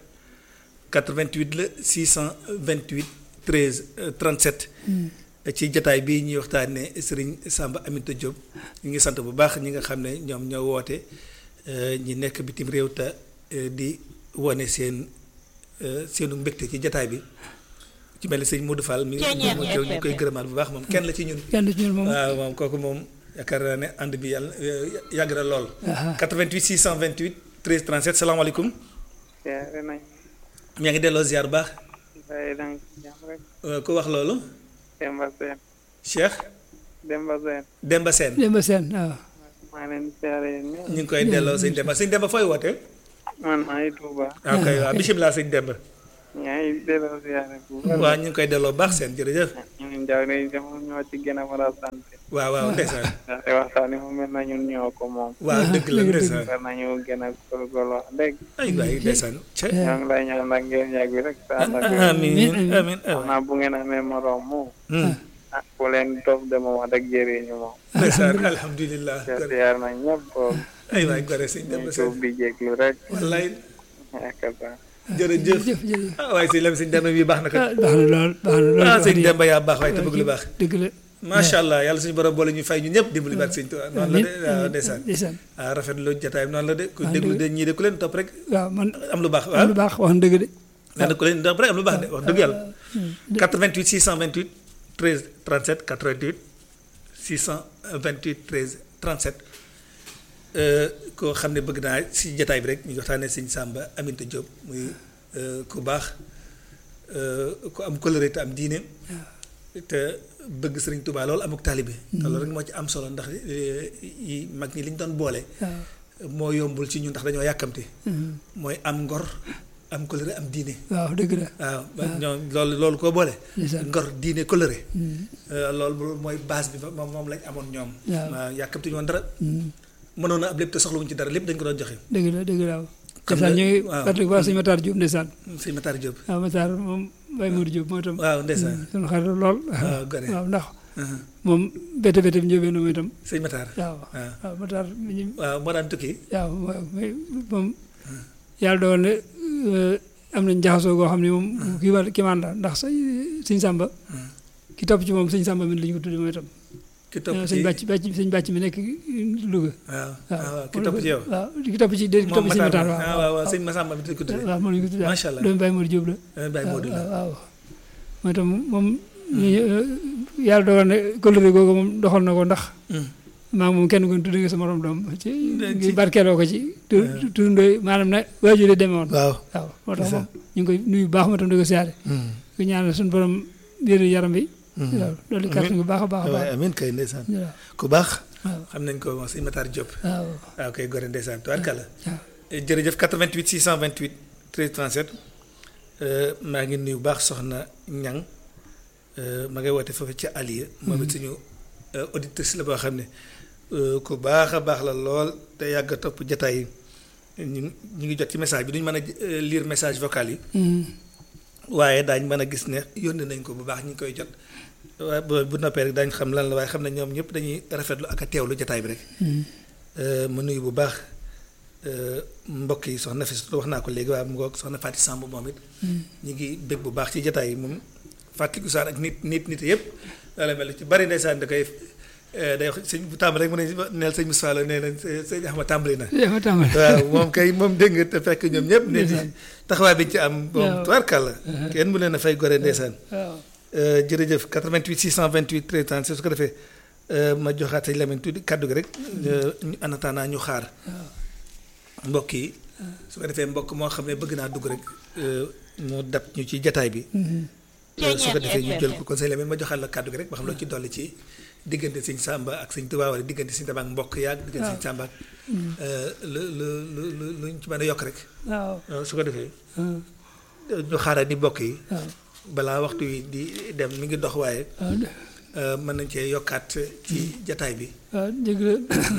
88 la 628 13 euh, 37. ci jataay bii ñuy waxtaanee Serigne Samba Aminta Diop ñu ngi sant bu baax ñi nga xam ne ñoom ñoo woote euh, ñi nekk bitim réew te euh, di wane seen euh, seenu mbégte ci jataay bi ci mel ni sëñ Modou Fall mi ngi mu teew ñu koy gërëmaat bu baax moom kenn la ci ñun. kenn du ci ñun moom waaw moom kooku moom yaakaar naa ne ànd bi yàlla yàgg na lool. 88 628 13 37 salaamaaleykum. siyaare nañ yaa ngi delloo ziar bu baax waaye danga ci jàmm rek Euh, ku wax loolu Demba Seen Cheikh Demba Sène Demba Sène Demba Sène waaw maa leen di siyaare yéen ñëpp ñu ngi koy delloo sëñ Demba sëñ Demba fooy woote man maa ngi Touba waaw kay waaw bisimilah sëñ Demba yaa ngi delloo siyaare bu wér. waaw ñu ngi koy delloo baax seen jërëjëf ñu ngi jaw ne dem ñoo ci gën a mën a sant waaw waaw ndeysaan ndaxte waxtaan yi mu mel na ñun ñoo ko moom waaw dëgg la ndeysaan war nañu gën a góorgóorlu wax dëgg ay waay ndeysaan ca ñoo ngi lay ñaan nag ngeen yàgg rek sa ànd ak amiin amiin xam naa bu ngeen amee morom mu ah ku leen topp de moom wax dëgg jëriñu moom ndeysaan alhamdulilah te siyaar nañ ñëpp boobu ay waay gore sëñ ñu Demba tuub Sène di jéglu rek wallaay yaakaar naa jërëjëf jërëjëf jërëjëf ah waaye sëñ Lam sëñ Demba bi baax na kat ah baax na lool baax na lool ah wax sëñ dëgg Demba yaa baax waaye te bëgg lu baax dëgg la macha allah yàlla suñu borom boole ñu fay ñu ñëpp dimbali baat sëñ Tuubaa noonu la de waaw ndeysaan ndeysaan ah rafetlu jotaay bi noonu la de ku Ah, déglu dëgg. de ñii de ku leen topp rek waaw man am lu baax am waaw lu baax wax na dëgg de nee na ku leen topp rek am lu baax de wax dëgg yàlla 88 628 13 37 88 628 13 37 euh, koo xam ne bëgg naa si jotaay bi rek ñu waxtaanee sëñ Samba Aminta Diop muy euh, ku baax euh, ku am coloré te am diine te bëgg Sëriñ Tuubaa loolu amuk taalibe te loolu rek moo ci am solo ndax eh, yi mag ñi li ñu doon boole waaw moo yombul ci ñun ndax dañoo yàkkamte mooy am ngor am coloré am diine waaw dëgg la waaw ba ñoom loolu loolu koo boole Ndeysaan. ngor diine coloré loolu loolu mooy base bi ba moom moom lañ amoon ñoom Waaw. waaw yàkkamti ñu woon dara mënoon a ab lépp te soxlawuñ ci dara lépp dañ ko doon joxe dëgg la dëgg la waaw Xam ndeysaan nga- ñu ngi waaw. fàttali ko waa sëñ Matar Diop ndeysaan sëñ Matar Diop waaw Matar moom Baye Modou Diop mooy itam waaw ndeysaan suñu xarit lool waaw gone waaw ndax Uh-huh. moom bete bete bi njóobee moom itam sëñ Matar waaw waaw waaw Matar mi ñu waaw moo daan tukki waaw waaw mais moom yàlla dogal ne euh, am nañ jaxasoo goo xam ne moom kii wàll kii maan la ndax sa sëñ Samba ki topp ci moom sëñ Samba mi la ñu ko tuddee mooy itam ki topp sëñ ci bàcc bàcc sëñ bàcc mi nekk Louga waaw waaw waaw ki topp ci yow waaw ki topp ci ki topp ci sëñ Matar ah waaw waaw waaw sëñ Massamba bi ko tuddee waaw moom la ñu ko tuddee Macha Allah. doomu Baye Modou Diop la Eh, Baye Modou la waaw waaw mooy itam moom ñu yàlla dogal ne kóllëre googu moom doxal na ko ndax Hmm. maa ngi moom kenn ku ne tudd nga sa morom doom ci ci- ngi barkeeloo ko ci tu turndooy maanaam ne waajur yi demee woon waaw waaw moo tax C'est ça. moom ñu ngi koy nuyu bu baax ma tam di ko siyaare ku ñaanal suñu borom wéru yaram bi waaw loolu kàttan bu baax a baax a waaye baax amiin kay ndeysaan waaw ku baax waaw xam nañ ko moom sëñ Matar Diop waaw waaw kay gore ndeysaan tubaarkàlla waaw jërëjëf 88 628 13 37 euh, maa ngi nuyu bu baax soxna ñang euh, ma ngay woote foofu ca Aliya moom it suñu euh, auditrice la boo xam ne euh, ku baax a baax la lool te yàgg a topp jataay yi ñu ñu ngi jot ci message bi duñu mën a euh, lire message vocal yi Mm. waaye daañ mën a gis ne yónni nañ ko bu baax ñu ngi koy jot waaye bu bu noppee rek daañ xam lan la waaye xam ne ñoom ñëpp dañuy rafetlu ak a teewlu jataay bi rek Mm. Euh, ma nuyu bu baax euh, mbokk yi soxna fi wax naa ko léegi waaye mu ngoog soxna Fatou Samb moom it ñu ngi bég bu baax ci jataay yi moom fàttaliku saan ak nit nit nit yëpp wala mel ci bari ndeysaan da koy euh, day wax sëñ bu tàmbali rek mu ne neel sëñ Moussa Lo nee na sëñ Axma tàmbali na yaa ma tàmbali waaw moom kay moom dégg nga te fekk ñoom ñëpp nit Ndeysaan. taxawaay bi ñu ci am moom Waaw. tubaarkàlla kenn mu leen a fay gore ndeysaan waaw Euh, jërëjëf 88 628 13 36 su ko defee euh, ma joxaat sëñ Lamine tuuti kàddu gi rek euh, ñu en attendant ñu xaar mbokk yi su ko defee mbokk moo xam ne bëgg naa dugg rek euh, mu dab ñu ci jataay bi Euh, su ko defee ñu jël ko kon sëñ Lamine ma joxaat la kàddu gi rek ba xam loo ci dolli ci diggante sëñ Samba ak sëñ Tuubaa wala diggante sëñ Tuubaa ak mbokk yaag diggante sëñ Samba ak euh, lu lu lu lu lu ñu ci mën a yokk rek waaw Euh, su ko defee waaw ñu xaaral ni mbokk yi waaw balaa waxtu wi di dem mi ngi dox waaye waaw Euh, mën nañ cee yokkaat ci jataay bi waaw dëgg la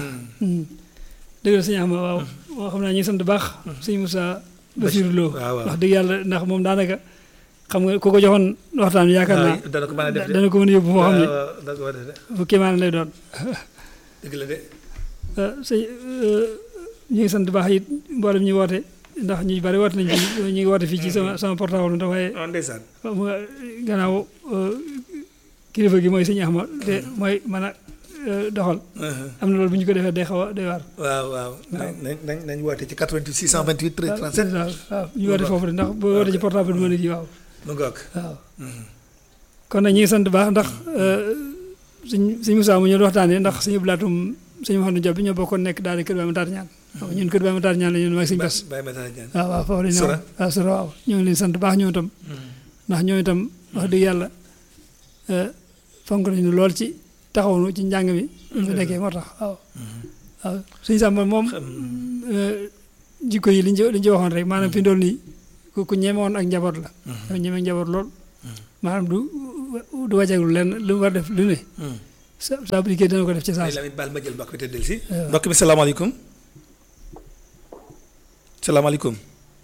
dëgg la sëñ Axma waaw moo xam naa ñu ngi sant bu baax sëñ Moussa Bassirou Lo waaw, waaw. wax dëgg yàlla ndax moom daanaka xam nga ku ko joxoon waxtaan bi yaakaar naa waaw dana ko mën a def de dana ko mën a yóbbu foo xam ne waaw waaw dana ko mën a def de fu kéemaan lay doon dëgg la de ah sëñ ñu ngi sant bu baax it mboolem ñuy woote ndax ñu bari woote nañ fi ñu ngi woote fii ci sama sama portable ndax waaye oh ndeysaan xam nga gannaaw euh, kilifa gi mooy sëñ Axma te mooy mën a euh, doxal am na loolu bu ñu ko defee day xaw a day waar waaw waaw nañ nañ nañ woote ci 88 628 13 37 waaw waaw ñu woote foofu de ndax boo woote ci portable bi mën a kii waaw mu ngoog waaw kon nag ñu ngi sant bu baax ndax suñ suñ Moussa mu ñu doon waxtaanee ndax suñu blaatum suñu Mouhamadou Diop bi ñoo bokkoon nekk daal di kër Baye Matar ñaan waaw ñun kër Baye Matar ñaan la ñun maag suñu bas Baye Matar Diagne waaw waaw foofu la ñu Sura. waaw sura waaw ñoo ngi leen sant bu baax ñoom itam ndax ñoom itam wax dëgg yàlla fonk nañu lool ci taxawnu ci njàng mi ñu fi nekkee moo tax waaw waaw suñu sàmba moom jikko yi liñ ci liñ ci waxoon rek maanaam fi ndool nii ku ku ñemewoon ak njaboot la dafa ñeme njaboot lool maanaam du du wàcceeglu lenn lu mu war def lu ne sa saa bu dikkee dina ko def ci saa Ay si Lamine baal ma jël mbokk bi te del si waaw. mbokk bi salaamaaleykum salaamaaleykum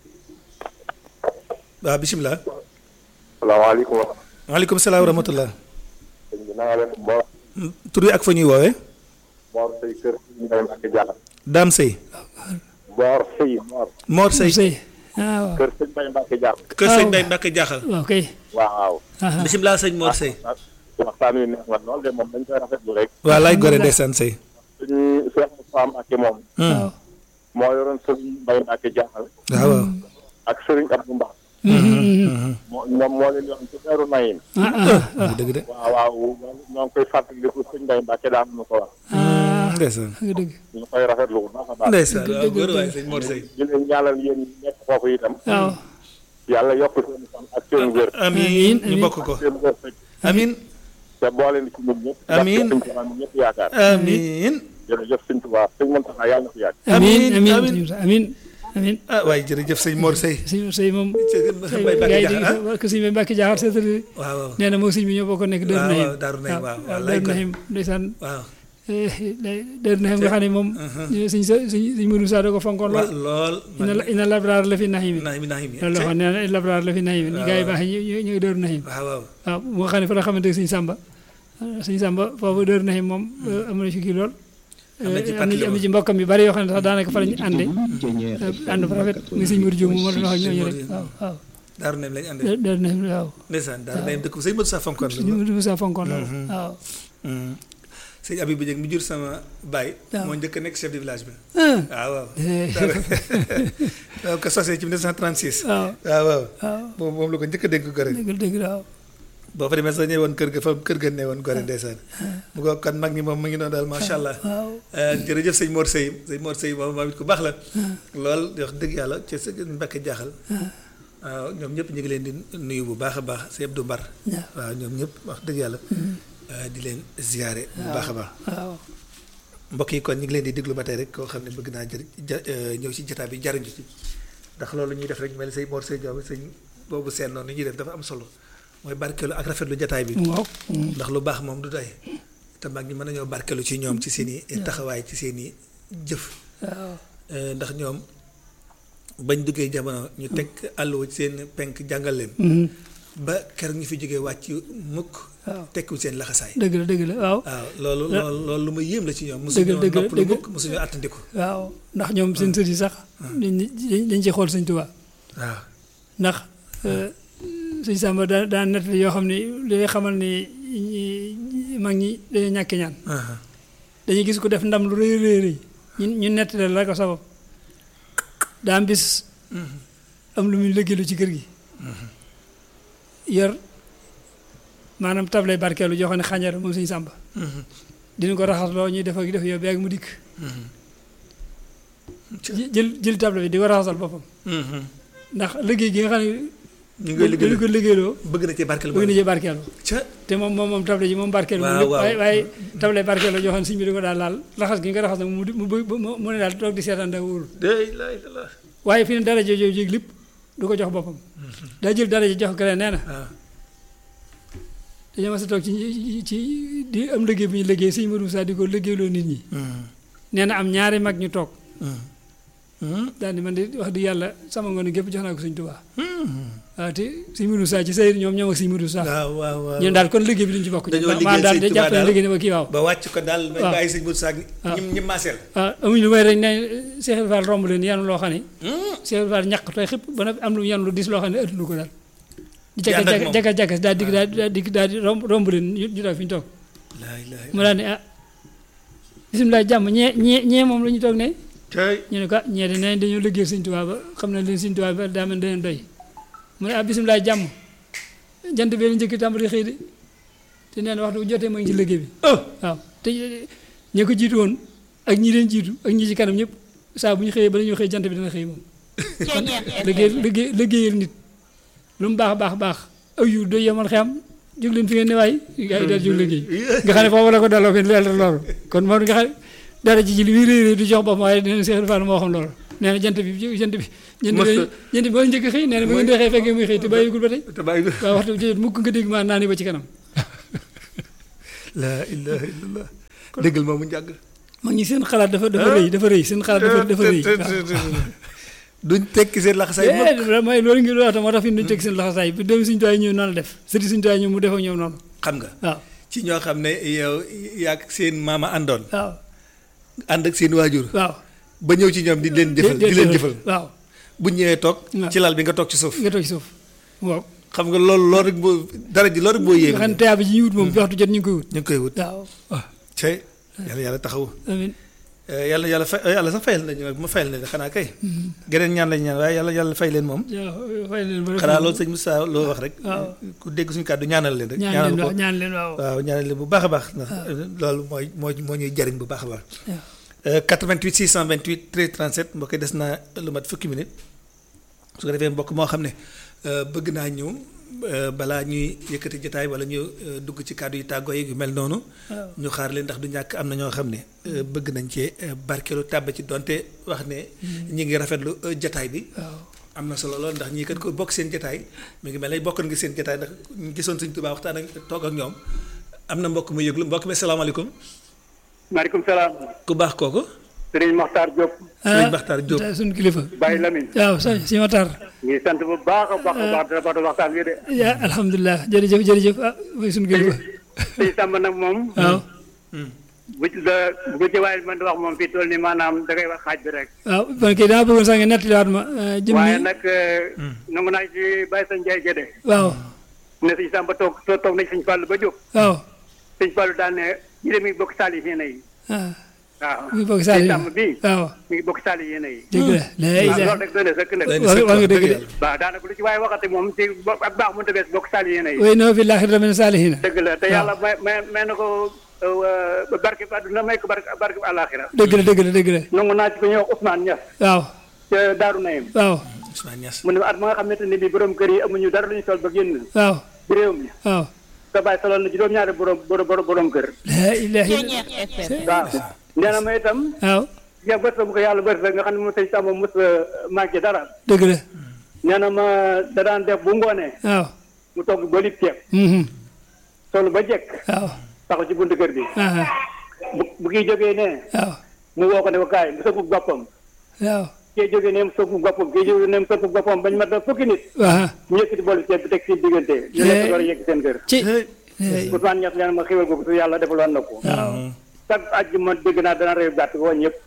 waaw bisimilah salaamaaleykum. waaleykum salaam wa rahmatullah sëñ bi na nga def Mor tur yi ak fa ñuy woowee Mor Sey kër Mbay Mbacke Diakhal. Dame Sey Mor Sey Mor Mor Sey sëy ah waaw kër sëñ Mbay Mbacke Diakhal. kër sëñ Mbaye Mbacke jaaxal waaw kay waaw. ah bisimilah sëñ Mor Sey waxtaan wi neex na lool de moom dañ koy rafetlu rek. waa laay gore ndeysaan Sey suñu Cheikh Moussa Mbacke moom waaw moo yoroon sëñ Mbay Mbacke Diakhal waaw waaw ak sëriñ Abdou Mbax. moo ñoom moo leen yoon ci weeru Nayin. ah ah bu dëgg de waaw waaw ñoo ngi koy fàttaliku sëñ Mbay Mbacke daan nu ko wax. ah ndeysaan nga dëgg ñu koy rafetlu bu baax a baax. ndeysaan dëgg, waaw dëgg, góor waay dëgg. sëñ Mor Sey di leen ñaanal yéen ñi nekk foofu itam. waaw yàlla yokk seen fan ak seen wér. amiin Amiin, ñu amiin. bokk ko seen wërsëg. amiin te boole ni ci ñun ñëpp. Amiin. ndax sëñ Tuubaa mi ñëpp yaakaar. amiin jërëjëf sëñ Tuubaa sëñ Muntaxa yàlla na fi yàgg. amiin Amiin, amiin amiin. amiin amiin ah waaye jërëjëf sëñ Mor Sey sëñ sëy moom sëñ Mbaye Mbacke gars yi jaaxal ah di ko sëñ bi Mbacke jaaxal seetali waaw waaw nee na moom sëñ bi ñoo bokk nekk Daaru waaw, Nahim waaw, Daaru Nahim, waaw, waaw, lay Daaru kon. Nahim ndeysaan waaw Daaru Nahim nga xam ne moom sëñ sa sëñ sëñ Modou Sa da ko fonkoon waaw lool lool ina ina labraar la fi Nahim naxim naxim loolu la waxoon nee na labraar la fi Nahim ni gars yi baax yi ñu ñu ngi Daaru Nahim waaw waaw waaw mu nga xam ne fa la xamante sëñ Samba sëñ Samba foofu Daaru Nahim moom am na ci kii lool Am na ci am na ci am na ci mbokkam yu bari yoo xam ne sax daanaka fa la ñu ànde ànd fa rafet muy sëñ Modou Diop moom moo doon wax ak ñooñu rek waaw waaw Daaru Nahim lañ àndee Daaru Nahim waaw ndeysaan Daaru Nahim dëkk bu sëñ Modou Sa fonkoon la ñu mu sa fonkoon lool waaw sëñ Abibou Dieng mi jur sama baay waaw. moo njëkk a nekk chef de village bi ah waaw waaw waaw ko sosee ci 1936 waaw waaw waaw waaw moom moom la ko njëkk a dénk gore dëgg dëgg waaw boo fa demee sax ñëwoon kër ga fa kër ga ne woon gore ndeysaan mu ko kon mag ñi moom mu ngi noonu daal macha allah waaw Euh, jërëjëf sëñ Mor Sey sëñ Mor Sey moom moom it ku baax la lool di wax dëgg yàlla ci sa Mbàkke jaaxal waaw ñoom ñëpp ñu ngi leen di nuyu bu baax a baax sëñ Abdou Mbar waaw ñoom ñëpp wax dëgg yàlla euh, di leen ziyaare bu baax a baax waaw mbokk yi kon ñu ngi leen di déglu ba tey rek koo xam ne bëgg naa jëri ja euh, ñëw ci jotaay bi jariñu ci ndax loolu ñuy def rek mel ni sëñ Mor Sey Diop sëñ boobu seen noonu ñuy def dafa am solo mooy barkeelu ak rafetlu jotaay bi waaw ndax lu baax moom du doy te mag ñi mën nañoo barkeelu ci ñoom ci seen i taxawaay ci seen i jëf waaw Euh, ndax ñoom bañ duggee jamono ñu teg àlluwa ci seen penk jàngal leen ba ker ñu fi jógee wàcc mukk waaw tekkiwul seen laxasaay dëgg la dëgg la waaw waaw loolu loolu loolu lu ma yéem la ci ñoom dëgg mosuñoo dëgg noppalu dëgg. mukk mosuñoo àttandiku waaw ndax ñoom seen sët yi sax dañ dañ ci xool sëñ Tuubaa waaw ndax sëñ Samba daa daa nett yoo xam ne li lay xamal ni ñi- mag ñi dañoo ñàkk ñaan aha dañuy gis ku def ndam lu rëy rëy rëy ñun ñu nett la ko sabab daa am bis am lu muy liggéeylu ci kër gi yor maanaam table barkeelu joo xam ne xànjar moom sëñ Samba dina ko raxas loo ñuy def ak def yow beeg mu dikk jë- jël jël table bi di ko raxasal boppam ndax liggéey gi nga xam ne ñu ngi koy dañu ko liggéey liggéeyloo bëgg na ci barkeel bëgg na ci barkeelu ca te moom moom moom table ji moom barkeelu Waaw, moom lépp waaw. waaye waaye table barkeelu joo xam ne sëñ bi di ko daal laal raxas gi nga ko raxas nag mu di- mu bëgg mu mu ne daal toog di seetaan daa wóorul day lay la waaye fi ne dara jooju jéeg lépp du ko jox boppam daa jël dara ji jox ko nee na waaw dañoo mas a toog ci ci di am liggéey bu ñu liggéey sëñ Modou Moussa di ko liggéeyloo nit ñi nee na am ñaari mag ñu toog daal di man di wax di yàlla sama ngoon gépp jox naa ko sëñ Tuubaa waaw te sëñ Modou Moussa ci sayir ñoom ñoom ak sëñ Modou Moussa waaw waaw waaw ñun daal kon liggéey bi duñ ci bokk Dañoo maa liggéeyal daal sëñ di Tuubaa jàpp ne daal. liggéey ne ma kii waaw ba wàcc ko daal may waaw. bàyyi sëñ Moussa ak waaw. ñim ñim maaseel waaw amuñ lu may rek ne Cheikh Fall romb leen yanu loo xam ne Cheikh Fall ñàkk tooy xëpp ba noppi am lu yan lu dis loo xam ne ëttulu ko daal di Di ànd ak jaka moom. jaka jaka daal di daal daal di daal di romb romb leen ñu ñu daal fi ñu toog laa ilaaha mu daal ne ah bisimilah jàmm ñee ñee ñee moom la ñu toog ne cay ñu ne ko ah ñee de nee nañ dañoo liggéey sëñ Tuubaa ba xam na leen sëñ Tuubaa ba daa mel daleen doy mu ne ah bisimilah jàmm jant bee njëkk tàmbali xëy de te nee na waxtu bu jotee ma ngi ci liggéey bi waaw te ñi ko jiitu woon ak ñi leen jiitu ak ñi ci kanam ñëpp saa bu ñu xëyee ba la ñuy xëy jant bi dana xëy moom kon liggéey liggéey liggéeyal nit lu mu baax baax baax aw yu doy yemal xam jóg leen fi ngeen ne waay gars yi daal jóg leen kii nga xam ne foofu la ko delloo fi leer loolu kon moom nga xam dara ji ji li muy réy réy du jox boppam waaye nee na Cheikh Fall moo xam loolu nee na jant bi jant bi jant bi jant bi boo njëkk a xëy nee na bu ngeen dee xëy fekkee muy xëy te bàyyigul ba tey te bàyyi ko waaw waxtu jot mukk nga dégg maa naa ni ba ci kanam la ilaha illallah déggal moomu njàgg mag ñi seen xalaat dafa dafa rëy dafa rëy seen xalaat dafa dafa rëy duñ tekki seen laxasaay mukk waaw mooy loolu ngi wax tam moo tax fi duñ teg seen laxasaay bi dem suñu tuwaay ñëw noonu la def sëti suñu tuwaay ñëw mu def ak ñoom noonu xam nga waaw ci ñoo xam ne yow yaag seen maama àndoon waaw ànd ak seen waajur waaw ba ñëw ci ñoom di leen jëfal di leen jëfal waaw bu ñëwee toog waaw. ci lal bi nga toog ci suuf nga toog ci suuf waaw xam nga loolu loolu rek boo dara ji loolu rek boo nga yéeme xam ne teyaa bi ji ñuy wut moom bi waxtu jot ñu ngi koy wut ñu ngi koy wut waaw waaw cey yàlla yàlla taxawu amiin yàlla yàlla fay yàlla sax fayal nañu ma fayal nañu xanaa kay geneen ñaan lañu ñaan waaye yàlla yàlla fay leen moom yàlla fay leen ba xanaa loolu sëñ Moussa loo wax rek waaw. ku dégg suñu kàddu ñaanal leen rek ñaan leen ko waaw ñaan leen waaw waaw ñaanal leen bu baax a baax ndax loolu mooy moo moo ñuy jariñ bu baax a baax waaw. Euh, 88 628 13 37 mbokk yi des naa lu mat fukki minute su ko defee mbokk moo xam ne euh, bëgg naa ñëw euh, balaa ñuy yëkkati jotaay wala ñu euh, dugg ci kàddu yi tàggoo yi yu mel noonu waaw. ñu xaar leen ndax du ñàkk am na ñoo xam ne euh, bëgg nañ cee euh, barkeelu tàbb ci donte wax ne ñi ngi rafetlu euh, jotaay bi waaw am na solo lool ndax ñii kat ko bokk seen jotaay mi ngi mel ne bokkoon nga seen jotaay ndax ñu gisoon Sëñ Tuubaa waxtaan ak toog ak ñoom am na mbokk mu yëglu mbokk mi salaamaaleykum maaleykum salaam. ku baax kooku Sëriñ Mokhtar Diop. Sëriñ Baxtaar Diop tey suñu kilifa Baye Lamine. waaw sa si ma tar ngi sant bu baax a baax a baax dafa doon waxtaan wi de. yaa alhamdulilah jërëjëf jërëjëf ah mooy suñu kilifa sëñ Samba nag moom. waaw bu ci la bu ci waaye man di wax moom fii toll nii maanaam da ngay wax xaaj bi rek. waaw man kay dama bëggoon sax nga nettaliwaat ma jëm waaye ni nag nangu naa ci Baye Sa Ndiaye Gédé. waaw ne sëñ Samba toog toog toog nañ sëñ Fallou ba jóg. waaw sëñ Fallou daan ne ñu de mi ngi bokk saali yéene yi. ah waaw mi ngi bokk sëñ Saliou Samba bii waaw mi ngi bokk saali yéene yi. dëgg la la waaw ilaha loolu rek doy na sëkk nag. Doy na wax sëkk, wax nga dëgg dëgg de yàlla. waaw daanaka lu ci waaye waxati moom ci bo- ak baax mënut a bees bokk saali yéene yi. way noo fi laaxira min saalihina dëgg la te yàlla may may may na ko euh, barke bi àdduna may ko barke barke bi àllaaxira dëgg la dëgg la dëgg la nangu naa ci ko ñuy wax Ousmane Niass waaw ca Daaru Nayim waaw Ousmane Niass mu ne at ma nga xamante ne bii borom kër yi amuñu dara lu ñu sol ba génn waaw ci réew mi waaw sa bàyyi soloon na juróom-ñaari borom borom borom kër la ilaha illa waaw nee na ma itam waaw ya bët bu ko yàlla bët nga xam ne moom sëñ Samba mos a manqué dara dëgg la nee na ma da daan def bu ngoonee waaw mu togg ba lib ceeb mhm solu ba jekk waaw taxaw ci buntu kër bi aha bu bu kiy jógee nee waaw mu woo ko ne ko kaay mu sëggu boppam waaw kii jógee ne mu sëggu boppam kii jógee ne mu sëggu boppam bañ mat na fukki nit waaw ñu yëkkati boolu ceeb bi teg si diggante ñu lekk door a yegg seen kër ci Ousmane Niass nee na ma xéwal googu su yàlla defaloon na ko waaw chaque àjjuma dégg naa dana réew gàtt woo ñëpp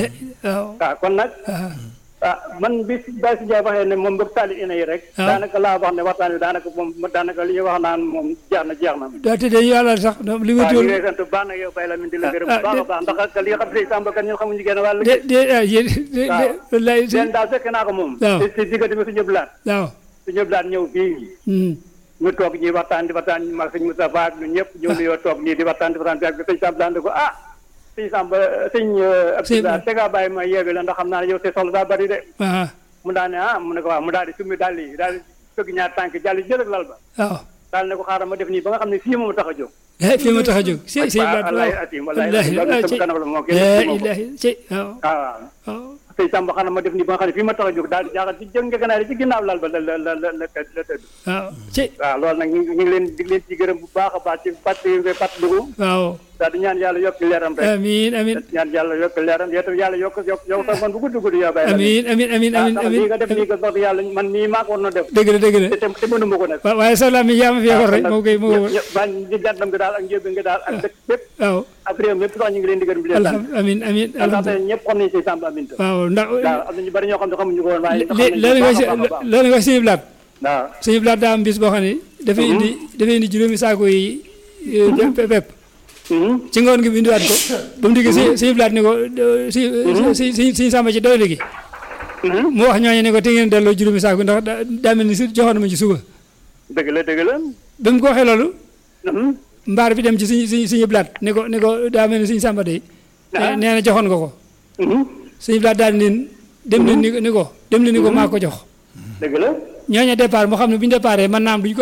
waaw waaw kon nag ah ah man bi Baye si Ndiaye waxee ne moom bëgg saali ina yi rek waaw. daanaka laa wax ne waxtaan wi daanaka moom daanaka li ñuy wax naan moom jeex na jeex na daa tëddee yàlla sax li ma waaw ñu tuur ngi lay sant bu baax nag yow Baye Lamine di la gërëm ah, bu baax a de- baax ndax ak li nga xam ne Samba kan ñun xamuñu genn wàll de de ah yéen de de waaw. wallaay si leen daal fekk naa ko moom waaw. si si diggante bi su ñëpp laat waaw su ñëpp laat ñëw fii mhm ñu toog ñuy waxtaan di waxtaan mag sëñ Moustapha ak ñun ñëpp ñëw nuyoo toog nii di waxtaan di waxtaan bi ak sëñ Samba daan ko ah sëñ Samba sëñ Abdoulaye te ngaa bàyyi ma yeewi la ndax xam naa ne yow te soxla daa bari de ah mu daal ne ah mu ne ko waaw mu daal di summi dàll yi daal di fëgg ñaar tànk jàll jël ak lal ba waaw daal ne ko xaaral ma def nii ba nga xam ne fii moom tax a jóg eh fii ma tax a jóg si si waaw waaw wallahi atim wallahi atim ah loolu ci sama kanam la moo la kenn ilaha ci waaw waaw waaw sëñ Samba xanaa ma def nii ba nga xam ne fii ma tax a jóg daal di jaaxal ci jëng ngeganaay ci ginnaaw lal ba la la la la la la tëdd waaw ci waaw loolu nag ñu ngi ñu ngi leen di leen ci gërëm bu baax a baax ci fàttali nga fàttaliku waaw daal di ñaan yàlla yokk leeram rek amiin amiin ñaan yàlla yokk leeram yow tam yàlla yokk yokk yow sax man bu gudd gudd yaa bàyyi amiin amiin amiin amiin ndax amiin lii nga def nii nga wax yàlla man nii maa ko war na def dëgg la dëgg la te te mënuma ko nag wa- waaye soxla mi yaa ma fi waxoon rek moo koy moo koy ñëpp bañ di jantam nga daal ak njëb nga daal ak dëkk bépp waaw ak réew mépp sax ñu ngi leen di gërëm di leen sant alham amiin amiin ndax alhamdulilah ñëpp xam nañu si Samba Aminta waaw ndax waaw am na ñu bari ñoo xam ne xamuñu ko woon waaye xam nañu loolu bu nga baax si a baax a baax loolu nga suñu blaat waaw suñu blaat daa am bis boo xam ne dafay indi dafay indi juróomi saako yi eh, pepp Mhm. ci ngoon gi bi indiwaat ko ba mu diggee si suñu blaat ni ko si si si si sàmba ci doole gi Mhm. mu wax ñooñu ne ko te ngeen delloo juróomi saako ndax daa daa mel ni si joxoon na ma ci suba dëgg la dëgg la ba mu ko waxee loolu Mhm. mbaar bi dem ci suñu suñu suñu blaat ni ko ni ko daa mel ni suñu sàmba de Ah. nee na joxoon nga ko Mhm. suñu blaat daal leen dem leen ni ni ko dem leen ni ko maa ko jox dëgg la ñooñu départ moo xam ne bu ñu déparé mën naa am duñ ko àgg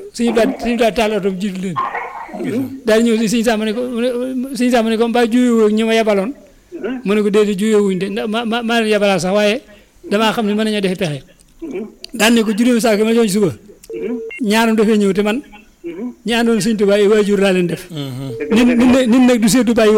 suñu daal suñu daal taal oto jiitu leen daal ñëw si suñu sàmm ne ko mu ne suñu sàmm ne ko mbaa juyoo ñi ma yabaloon mu ne ko déedéet juyoo wuñ de ndax ma ma maa leen yabalaat sax waaye damaa xam ne mën nañoo defe pexe daan ne ko juróomi saako ma jox ci suba ñaaram dafay ñëw te man ñi àndoon Sëñ Tuubaa ay waajur laa leen def nit nit nag du seetu bàyyi